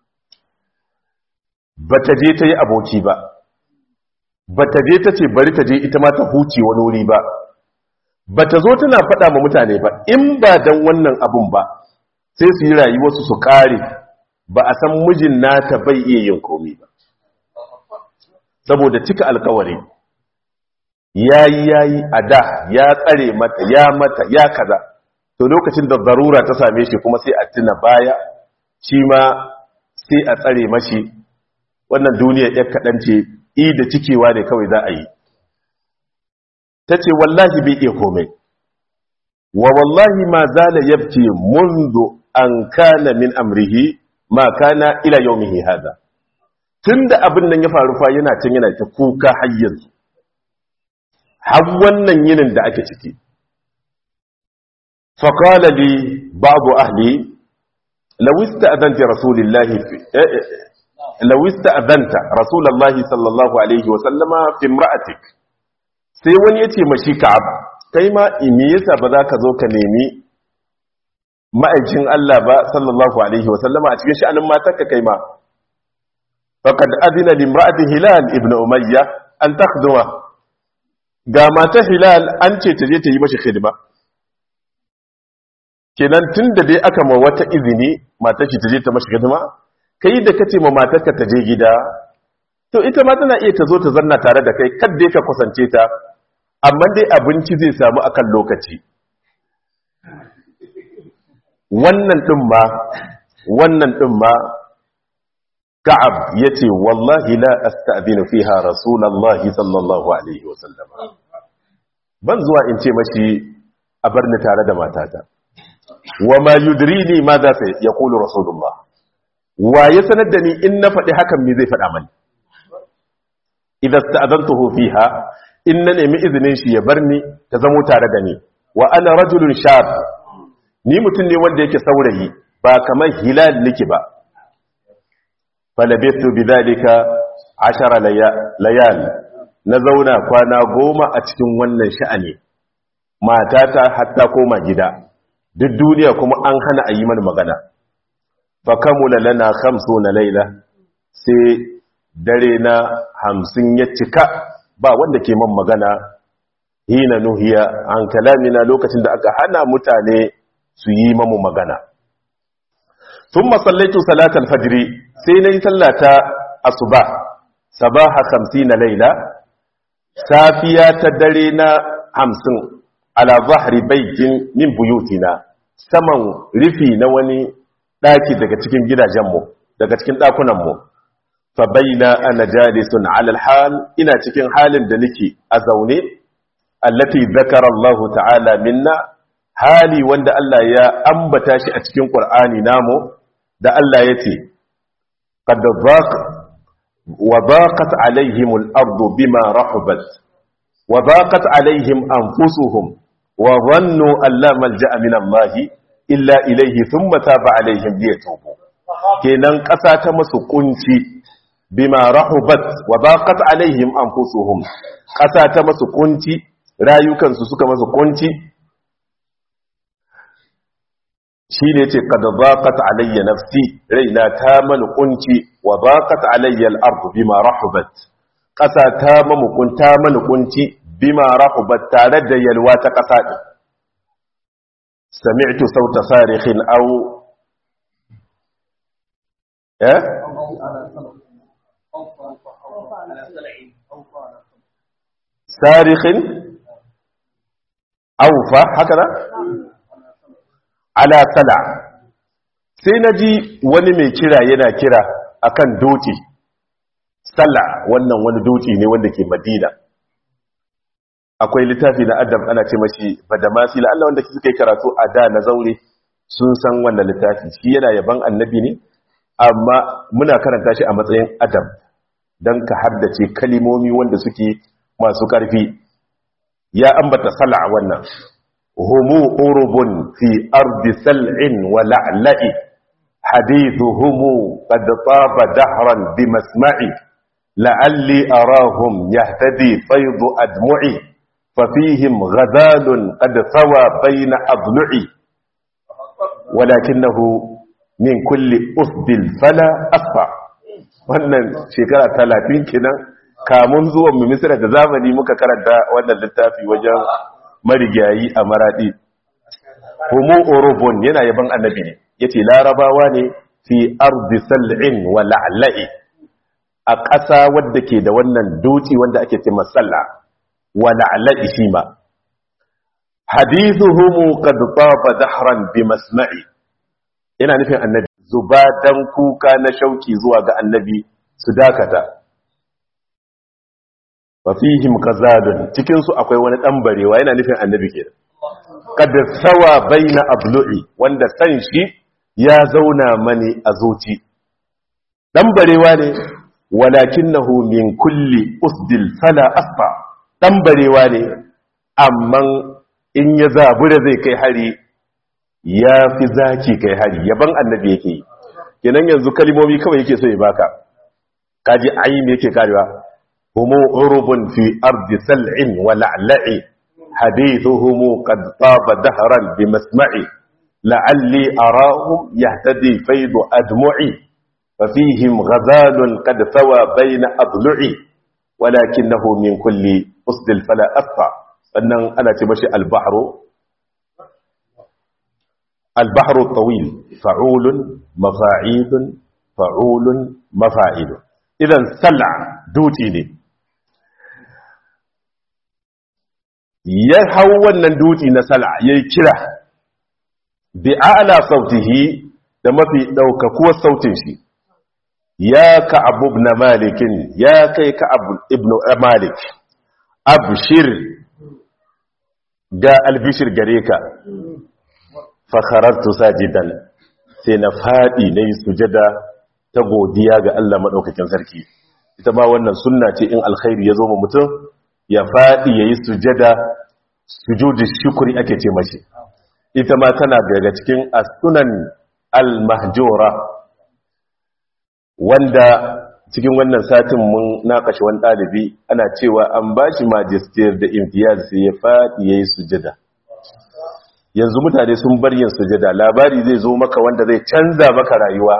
ba ta je ta yi aboki ba ba ta je ta ce bari ta je ita ma ta huce wani wuri ba ba ta zo tana faɗa ma mutane ba in ba don wannan abun ba sai su yi rayuwarsu su ƙare ba a san mijin nata bai iya yin komi ba saboda cika alkawari ya yi ya yi a da ya tsare mata ya mata ya kaza to lokacin da zarura ta same shi kuma sai a tuna baya shi ma sai a tsare mashi wannan duniya ya kaɗan ce i da cikewa ne kawai za a yi ta ce wallahi bai iya komai wa wallahi ma zala yabki mundu an kana min amrihi ma kana ila yaumihi hada tunda abin nan ya faru fa yana can yana ta kuka har yanzu har wannan yinin da ake ciki فقال لي بعض أهلي لو استأذنت رسول الله في لو استأذنت رسول الله صلى الله عليه وسلم في امرأتك sai wani ya ce mashi ka'ab kai ma ime yasa ba za ka zo ka nemi ma'aikin Allah ba sallallahu alaihi wasallama a cikin sha'anin matarka kai ma faqad adina limra'ati hilal ibn umayya an takhduma ga mata hilal an ce ta je ta yi mashi khidma kenan tun da dai aka ma wata izini matar shi ta je ta mashi hidima kai da kace ma matarka ta je gida to ita ma tana iya ta zo ta zanna tare da kai kad dai ka kusance ta amma dai abinci zai samu akan lokaci wannan din ma wannan din ma ka'ab yace wallahi la asta'dinu fiha rasulullahi sallallahu alaihi wasallam ban zuwa in ce mashi a bar ni tare da matata wa ma yudrini ma za ta ya kulu rasulullah wa ya sanar da ni in na faɗi hakan me zai faɗa mani idan sta'adantuhu fiha in na nemi izinin shi ya bar ni ta zamo tare da ni wa ana rajulun shab ni mutum ne wanda yake saurayi ba kamar hilal nake ba falabitu bidhalika ashara layal na zauna kwana goma a cikin wannan sha'ani matata hatta koma gida duk duniya kuma an hana a yi mana magana fa kamula lana khamsu na laila sai dare na hamsin ya cika ba wanda ke man magana hina nuhiya an kalamina lokacin da aka hana mutane su yi mamu magana sun masallaitu salatar fajiri sai na yi sallata asuba sabaha hamsin na laila safiya ta dare na hamsin ala zahri baitin min buyutina saman rufi na wani daki daga cikin gidajenmu daga cikin dakunanmu fa baina ana jalisun ala alhal ina cikin halin da nake a zaune allati zakara Allah ta'ala minna hali wanda Allah ya ambata shi a cikin Qur'ani namu da Allah yace qad dhaq wa dhaqat alaihim al-ardu bima rahabat wa dhaqat alaihim anfusuhum وظنوا أن لا ملجأ من الله إلا إليه ثم تاب عليهم ليتوبوا kenan ƙasa ta masu kunci bima rahubat wa baqat alaihim anfusuhum ƙasa ta masu kunci rayukansu suka masu kunci shine yace qad baqat alayya nafsi raina ta man kunci wa baqat alayya al-ardu bima rahubat ƙasa ta mamu kunta man kunci bima rahubat tare da yalwa ta ƙasa ɗin sami'tu sauta sarikhin au eh sarikhin aufa haka da ala sala sai na ji wani mai kira yana kira akan doki sala wannan wani doki ne wanda ke madina akwai littafi na adam ana ce mashi badamasi la Allah wanda suka yi karatu a da na zaure sun san wannan littafi shi yana yaban annabi ne amma muna karanta shi a matsayin adam don ka haddace kalimomi wanda suke masu ƙarfi ya ambata sala wannan humu urubun fi ardi sal'in wa la'la'i hadithuhumu qad taba dahran bi masma'i la'alli arahum yahtadi faydu admu'i ففيهم غزال قد ثوى بين أضلعي ولكنه من كل أسد فلا أصفى wannan shekara talatin kenan kamun zuwan mu misira da zamani muka karanta wannan littafi wajen marigayi a maradi homo orobon yana yaban annabi ne yace larabawa ne fi ardi sal'in wa la'la'i a ƙasa wadda ke da wannan doci wanda ake ce masalla wa la'la'i shi ma hadithuhum qad taba dahran bi masma'i ina nufin annabi zuba dan kuka na shauki zuwa ga annabi su dakata wa fihim qazadun cikin su akwai wani dan barewa yana nufin annabi kenan qad sawa baina ablu'i wanda san shi ya zauna mani a zuci dan barewa ne walakinahu min kulli usdil fala asfa dan barewa ne amma in ya zabura zai kai hari ya fi zaki kai hari yaban annabi yake yi kenan yanzu kalimomi kawai yake so ya baka kaji ayin yake karewa humu urubun fi ardi sal'in wa la'la'i hadithuhum qad taba dahran bi masma'i la'alli arahum yahtadi faydu admu'i fa fihim ghazalun qad thawa bayna adlu'i walakinahu min kulli usdil fala asfa sannan ana ce mashi al-bahru البحر الطويل فعول مفاعيل فعول مفاعيل اذا سلع دوتي ne ya hau wannan duti na sal'a yayi kira bi a'la sautihi da mafi daukakuwar sautin shi ya ka'ab ibn malik ya kai ka'ab ibn malik abshir ga albishir gare ka fakharartu sajidan sai na fadi na yi sujada ta godiya ga Allah maɗaukakin sarki ita ma wannan sunna ce in alkhairi ya zo ma mutum ya fadi ya yi sujada sujudi shukuri ake ce mashi ita ma tana daga cikin asunan al-mahjura wanda cikin wannan satin mun nakashe wani ɗalibi ana cewa an ba shi majistiyar da imtiyaz sai ya faɗi ya yi sujada yanzu mutane sun bar yin sujada labari zai zo maka wanda zai canza maka rayuwa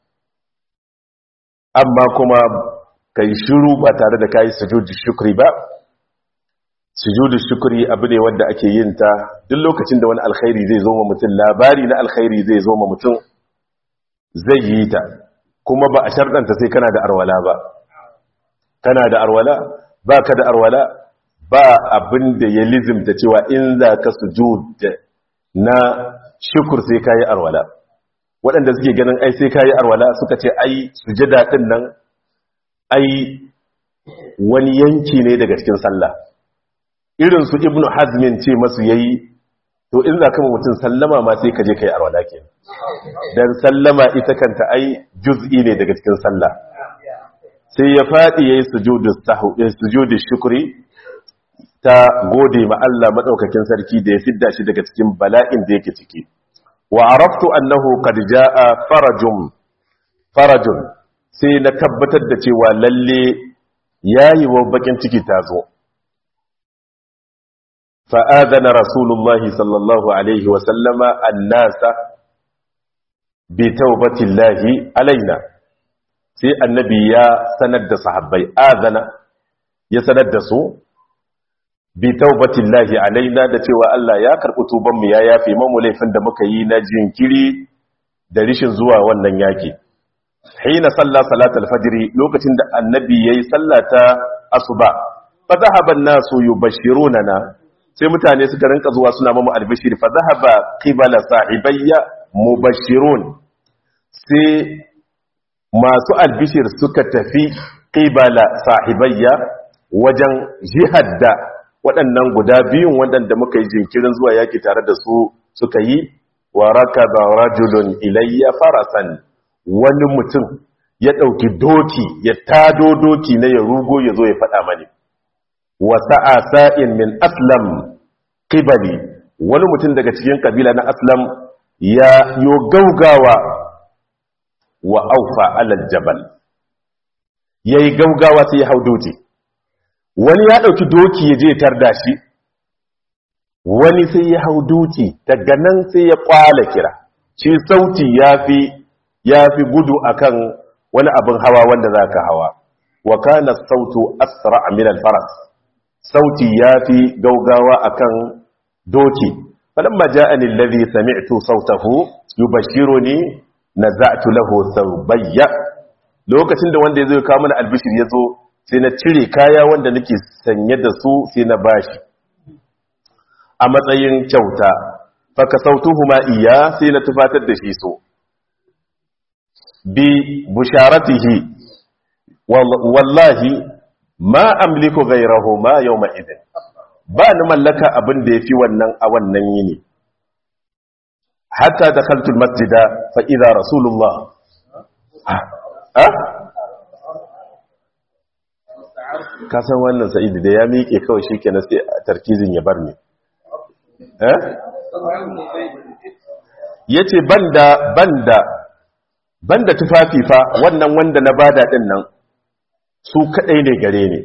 amma kuma kai shiru ba tare da kayi sujudu shukri ba sujudu shukri abu ne wanda ake yin ta duk lokacin da wani alkhairi zai zo ma mutum labari na alkhairi zai zo ma mutum zai yi ta kuma ba a sharɗanta sai kana da arwala ba kana da arwala ba ka da arwala ba abin da ya lizimta cewa in za ka sujud na shukur sai kayi arwala waɗanda suke ganin ai sai kayi arwala suka ce ai sujada din nan ai wani yanki ne daga cikin sallah irin su ibnu hazmin ce masu yayi to in za ka mutum sallama ma sai ka je kai arwala ke dan sallama ita kanta ai juz'i ne daga cikin sallah sai ya fadi yayi sujudu sahu sujudu shukri ta gode ma Allah madaukakin sarki da ya fidda shi daga cikin bala'in da yake ciki wa araftu annahu qad jaa farajum farajun sai na tabbatar da cewa lalle yayi wa bakin ciki tazo fa adana rasulullah sallallahu alaihi wa sallama annasa bi taubatillahi alaina sai annabi ya sanar da sahabbai adana ya sanar da su bi taubatillahi alaina da cewa Allah ya karɓi tuban mu ya yafe mamu laifin da muka yi na jinkiri da rishin zuwa wannan yaki hina salla salatul fajr lokacin da annabi yayi sallata asuba fa dhahaba an-nasu yubashirunana sai mutane suka rinka zuwa suna mamu albishir fa dhahaba qibala sahibayya mubashirun sai masu albishir suka tafi qibala sahibayya wajen jihad da waɗannan guda biyun waɗanda muka yi jinkirin zuwa yaƙi tare da su suka yi wa raka da rajulun ilayya farasan wani mutum ya ɗauki doki ya tado doki na ya rugo ya zo ya faɗa mani wa sa'a sa'in min aslam qibali wani mutum daga cikin kabila na aslam ya yo gaugawa wa aufa alal jabal yayi gaugawa sai ya hau doki wani ya ɗauki doki ya je tarda shi wani sai ya hau doki daga nan sai ya kwala kira shi sauti ya fi gudu akan wani abin hawa wanda za ka hawa wa kana sautu asra min faras sauti ya fi gaugawa akan doki falamma ja'ani alladhi sami'tu sautahu yubashiruni naza'tu lahu thawbayya lokacin da wanda yazo ya kawo mana albishir yazo sai na cire kaya wanda nake sanye da su sai na bashi a matsayin kyauta faka sautuhuma iya sai na tufatar da shi so bi busharatihi wallahi ma amliku ghayrahu ma yawma idin ba ni mallaka abin da yafi wannan a wannan yini hatta dakhaltu almasjida fa idha rasulullah ha ka san wannan sa'idi da ya miƙe kawai shikenan sai tarkizin ya bar ni eh yace banda banda banda tufafi fa wannan wanda na bada din nan su kadai ne gare ni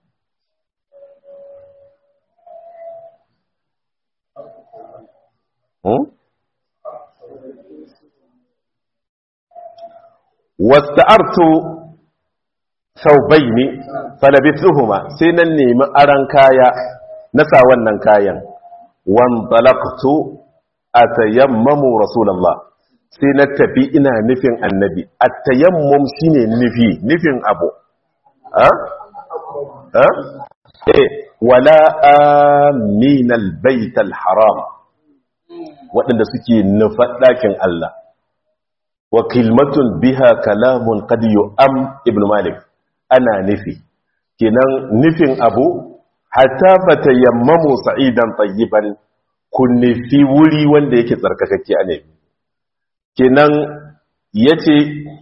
wasta'artu thawbaini falabithuhuma sai nan nemi aran kaya na sa wannan kayan wan talaqtu atayammamu rasulullah sai na tafi ina nufin annabi at-tayammum shine nufi nufin abu ha ha eh wala aminal baital haram waɗanda suke nufa ɗakin Allah wa kilmatun biha kalamun qad yu'am ibn malik ana nufi kenan nufin abu hatta fatayammamu sa'idan tayyiban kun nufi wuri wanda yake tsarkakakke a ne kenan yace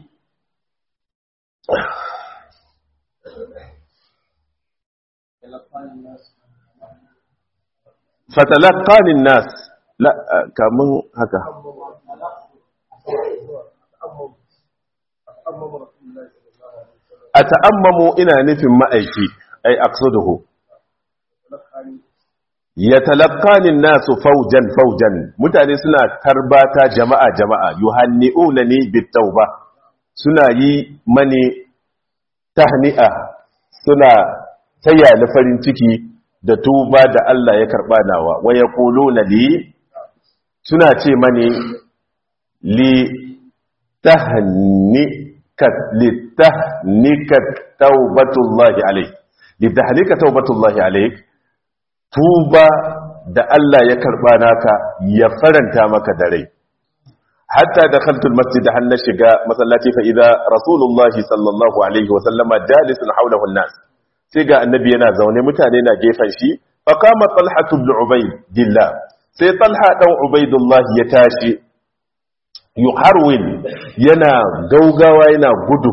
fatalaqani nas la kamun haka a ta'ammamu ina nufin ma'aiki ai aqsaduhu ya talaqanin nasu faujan faujan mutane suna tarbata jama'a jama'a yuhanni'una ni bitauba suna yi mani tahni'a suna taya ni farin ciki da tuba da Allah ya karba nawa wa yaquluna li suna ce mani li tahni litahnika taubatullahi alaik litahnika taubatullahi alaik tuba da Allah ya karba naka ya faranta maka da rai hatta dakhaltu almasjid han na shiga masallaci fa idza rasulullahi sallallahu alaihi wa sallama jalisun hawlahu an-nas sai ga annabi yana zaune mutane na gefen shi fa qama talha ibn ubaydillah sai talha dan ubaydullah ya tashi yuharwin yana gaugawa yana gudu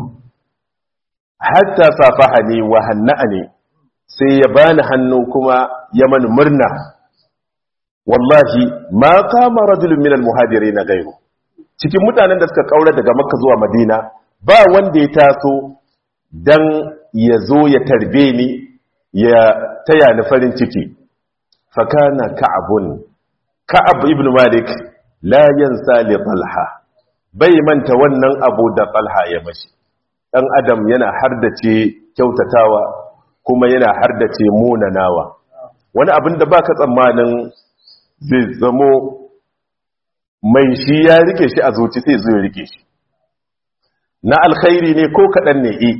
hatta safahani wa hanna'ani sai ya bani hannu kuma ya mani murna wallahi ma kama rajulun min almuhajirin gairu cikin mutanen da suka kaura daga makka zuwa madina ba wanda ya taso dan ya zo ya tarbe ni ya taya ni farin ciki fakana ka'abun ka'ab ibn malik la yansa li talha bai manta wannan abu da talha ya mashi dan adam yana hardace kyautatawa kuma yana hardace munanawa wani abin da baka tsammanin zai zamo mai shi ya rike shi a zuci sai zai rike shi na alkhairi ne ko kadan ne eh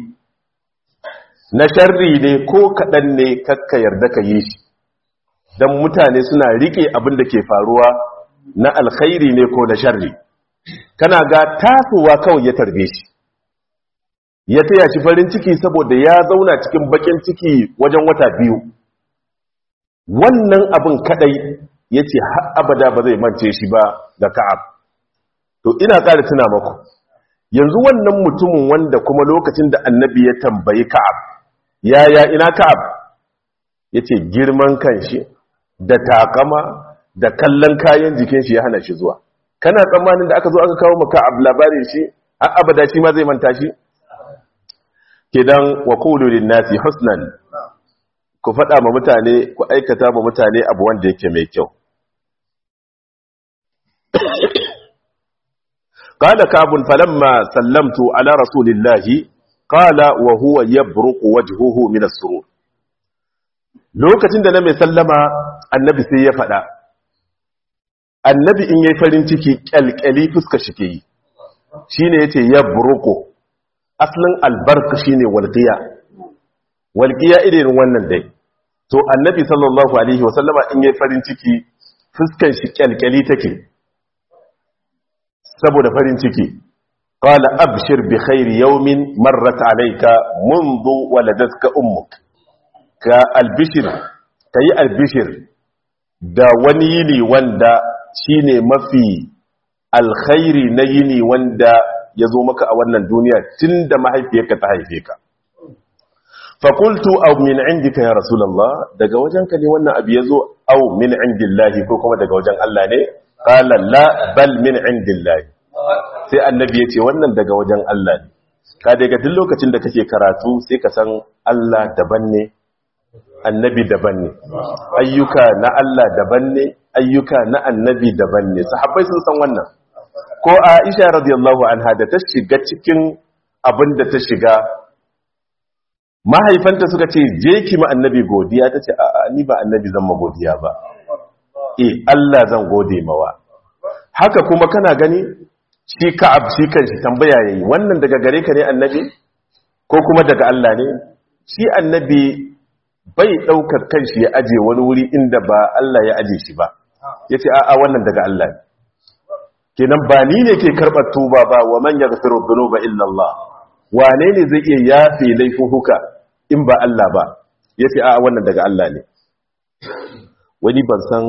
na sharri ne ko kadan ne kakka yarda ka yi shi dan mutane suna rike abin da ke faruwa na alkhairi ne ko na sharri kana ga tasowa kawai ya tarbe shi ya taya shi farin ciki saboda ya zauna cikin bakin ciki wajen wata biyu wannan abin kadai ya ce abada ba zai mance shi ba da ka'ab to ina ƙara tuna maku yanzu wannan mutumin wanda kuma lokacin da annabi ya tambayi ka'ab yaya ina ka'ab ya ce girman kan shi da takama da kallon kayan jikin shi ya hana shi zuwa kana tsammanin da aka zo aka kawo maka abu labarin shi har abada shi ma zai manta shi kidan wa qulu lin nasi husnan ku faɗa ma mutane ku aikata ma mutane abu wanda yake mai kyau qala kabun falamma sallamtu ala rasulillahi qala wa huwa yabruqu wajhuhu min as-surur lokacin da na mai sallama annabi sai ya faɗa annabi in yayi farin ciki kyalkyali fuska shi ke yi shine yace yabruqu aslin albarka shine walqiya walqiya irin wannan dai to annabi sallallahu alaihi wasallama in yayi farin ciki fuskan shi kyalkyali take saboda farin ciki qala abshir bi khairi yawmin marrat alayka mundu waladatka ummuk ka albishir kai albishir da wani yini wanda shine mafi alkhairi na yini wanda ya zo maka a wannan duniya tunda mahaifiyarka ta haife ka fakultu aw min indika ya rasulullah daga wajenka ne wannan abu yazo aw min indillahi ko kuma daga wajen Allah ne qala la bal min indillahi sai annabi yace wannan daga wajen Allah ne ka daga duk lokacin da kake karatu sai ka san Allah daban ne annabi daban ne ayyuka na Allah daban ne ayyuka na annabi daban ne sahabbai sun san wannan ko Aisha radiyallahu anha da ta shiga cikin abin da ta shiga mahaifanta suka ce je ki ma annabi godiya ta ce a'a ni ba annabi zan ma godiya ba eh Allah zan gode mawa haka kuma kana gani shi ka'ab shi kanshi tambaya yayi wannan daga gare ka ne annabi ko kuma daga Allah ne shi annabi bai daukar kanshi ya aje wani wuri inda ba Allah ya aje shi ba yace a'a wannan daga Allah ne kenan ba ni ne ke karbar tuba ba wa man yaghfiru dhunuba illa Allah wane ne zai iya yafe laifuka in ba Allah ba ya ce a wannan daga Allah ne wani ban san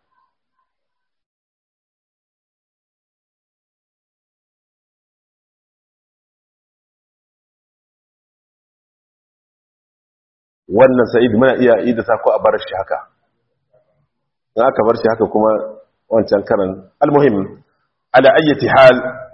wannan sa'id muna iya yi da sako a bar shi haka in aka bar shi haka kuma wancan karan almuhim ala ayyati hal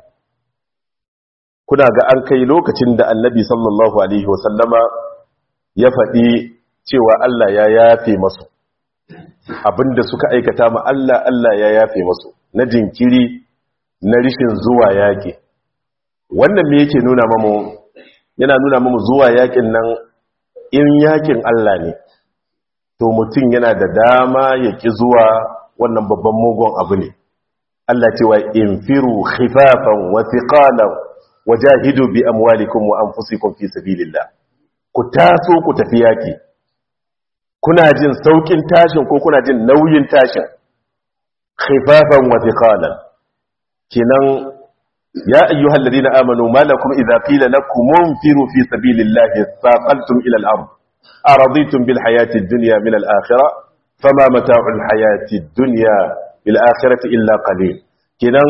kuna ga an kai lokacin da annabi sallallahu alaihi wasallama ya faɗi cewa Allah ya yafe masu abinda suka aikata ma Allah Allah ya yafe masu na jinkiri na rishin zuwa yaƙi wannan me yake nuna mamu yana nuna mamu zuwa yaƙin nan in yaƙin Allah ne to mutum yana da dama ya ƙi zuwa wannan babban mugun abu ne Allah cewa infiru khifafan wa thiqalan wajahidu bi amwalikum wa anfusikum fi sabilillah ku taso ku tafi yaki kuna jin saukin tashin ko kuna jin nauyin tashin khifafan wa thiqalan kinan ya ayyuhal ladina amanu malakum idza qila lakum munfiru fi sabilillahi thaqaltum ila al-ard araditum bil hayati ad-dunya min al-akhirah fama mata'u al-hayati ad-dunya bil akhirati illa qalil kinan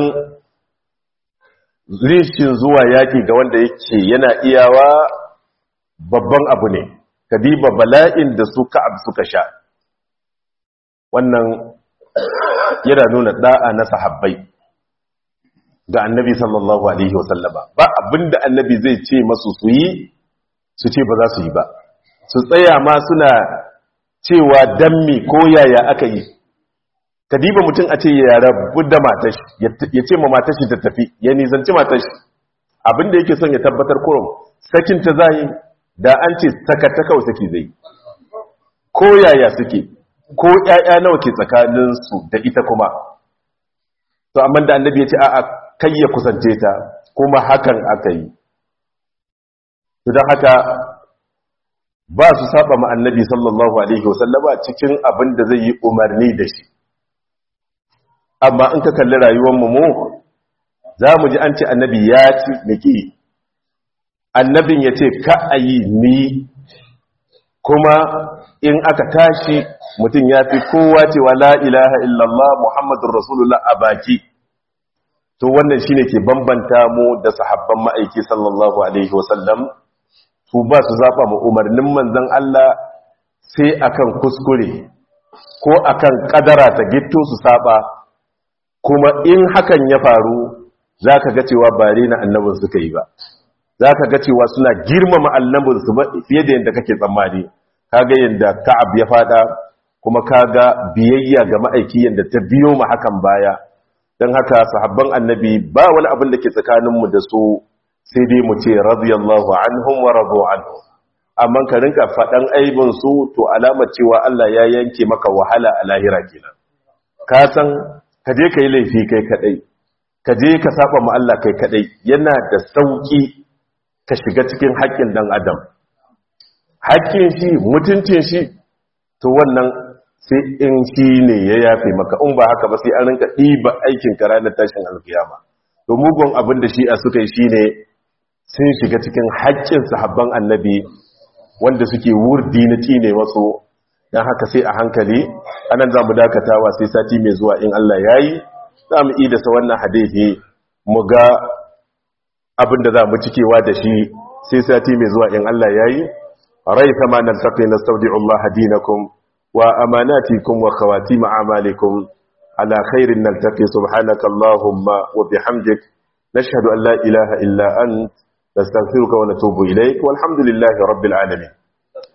rishin zuwa yaki ga wanda yake yana iyawa babban abu ne kadiba bala'in da su ka'ab suka sha wannan yana nuna da'a na sahabbai ga annabi sallallahu alaihi wasallama ba abinda annabi zai ce masu su yi su ce ba za su yi ba su tsaya ma suna cewa dammi ko yaya aka yi kadiba mutum a ce ya rabu da matashi ya ce ma matashi ta tafi ya nizanci matashi abinda yake son ya tabbatar kurum sakin ta zai da an ce sakata kawai saki zai ko yaya suke ko ƴaƴa nawa ke tsakaninsu da ita kuma to amma da annabi ya ce a'a kai ya kusance ta kuma hakan aka yi to don haka ba su saba ma annabi sallallahu alaihi wasallama cikin abin da zai yi umarni da shi amma in ka kalli rayuwar mu za mu ji an ce annabi ya ci niki annabin ya ce ka a yi ni kuma in aka tashi mutum ya fi kowa cewa la ilaha illallah muhammadun rasulullah a baki to wannan shine ke bambanta mu da sahabban ma'aiki sallallahu alaihi wasallam su ba su zaɓa mu umarnin manzan Allah sai akan kuskure ko akan kadara ta gitto su saba kuma in hakan ya faru za ka ga cewa ba na annabin suka yi ba za ka ga cewa suna girmama annabin su fiye da yadda kake tsammani kaga yadda ka'ab ya fada kuma kaga biyayya ga ma'aiki yadda ta biyo ma hakan baya don haka sahabban annabi ba wani abin da ke tsakaninmu da su sai dai mu ce radiyallahu anhum wa radu anhu amma ka rinka faɗan aibin su to alamar cewa Allah ya yanke maka wahala a lahira kenan ka san ka je ka yi laifi kai kadai ka je ka saba ma Allah kai kadai yana da sauki ka shiga cikin haƙƙin dan adam haƙƙin shi mutuncin shi to to wannan sai in shi ne ya yafe maka in ba haka ba sai an rinka ɗiba aikin ka ranar tashin alkiyama to mugun abin da shi'a suka yi shine sun shiga cikin haƙƙin sahabban annabi wanda suke wurdi na cine wasu don haka sai a hankali anan za mu dakatawa sai sati mai zuwa in Allah ya yi za mu idasa wannan hadithi mu ga abin da za mu cikewa da shi sai sati mai zuwa in Allah ya yi rai kama nan taƙi na saudi Allah dinakum wa amanatikum wa khawatim a'malikum ala khairin naltaqi subhanaka allahumma wa bihamdik nashhadu an la ilaha illa ant nastaghfiruka wa natubu ilayk walhamdulillahi rabbil alamin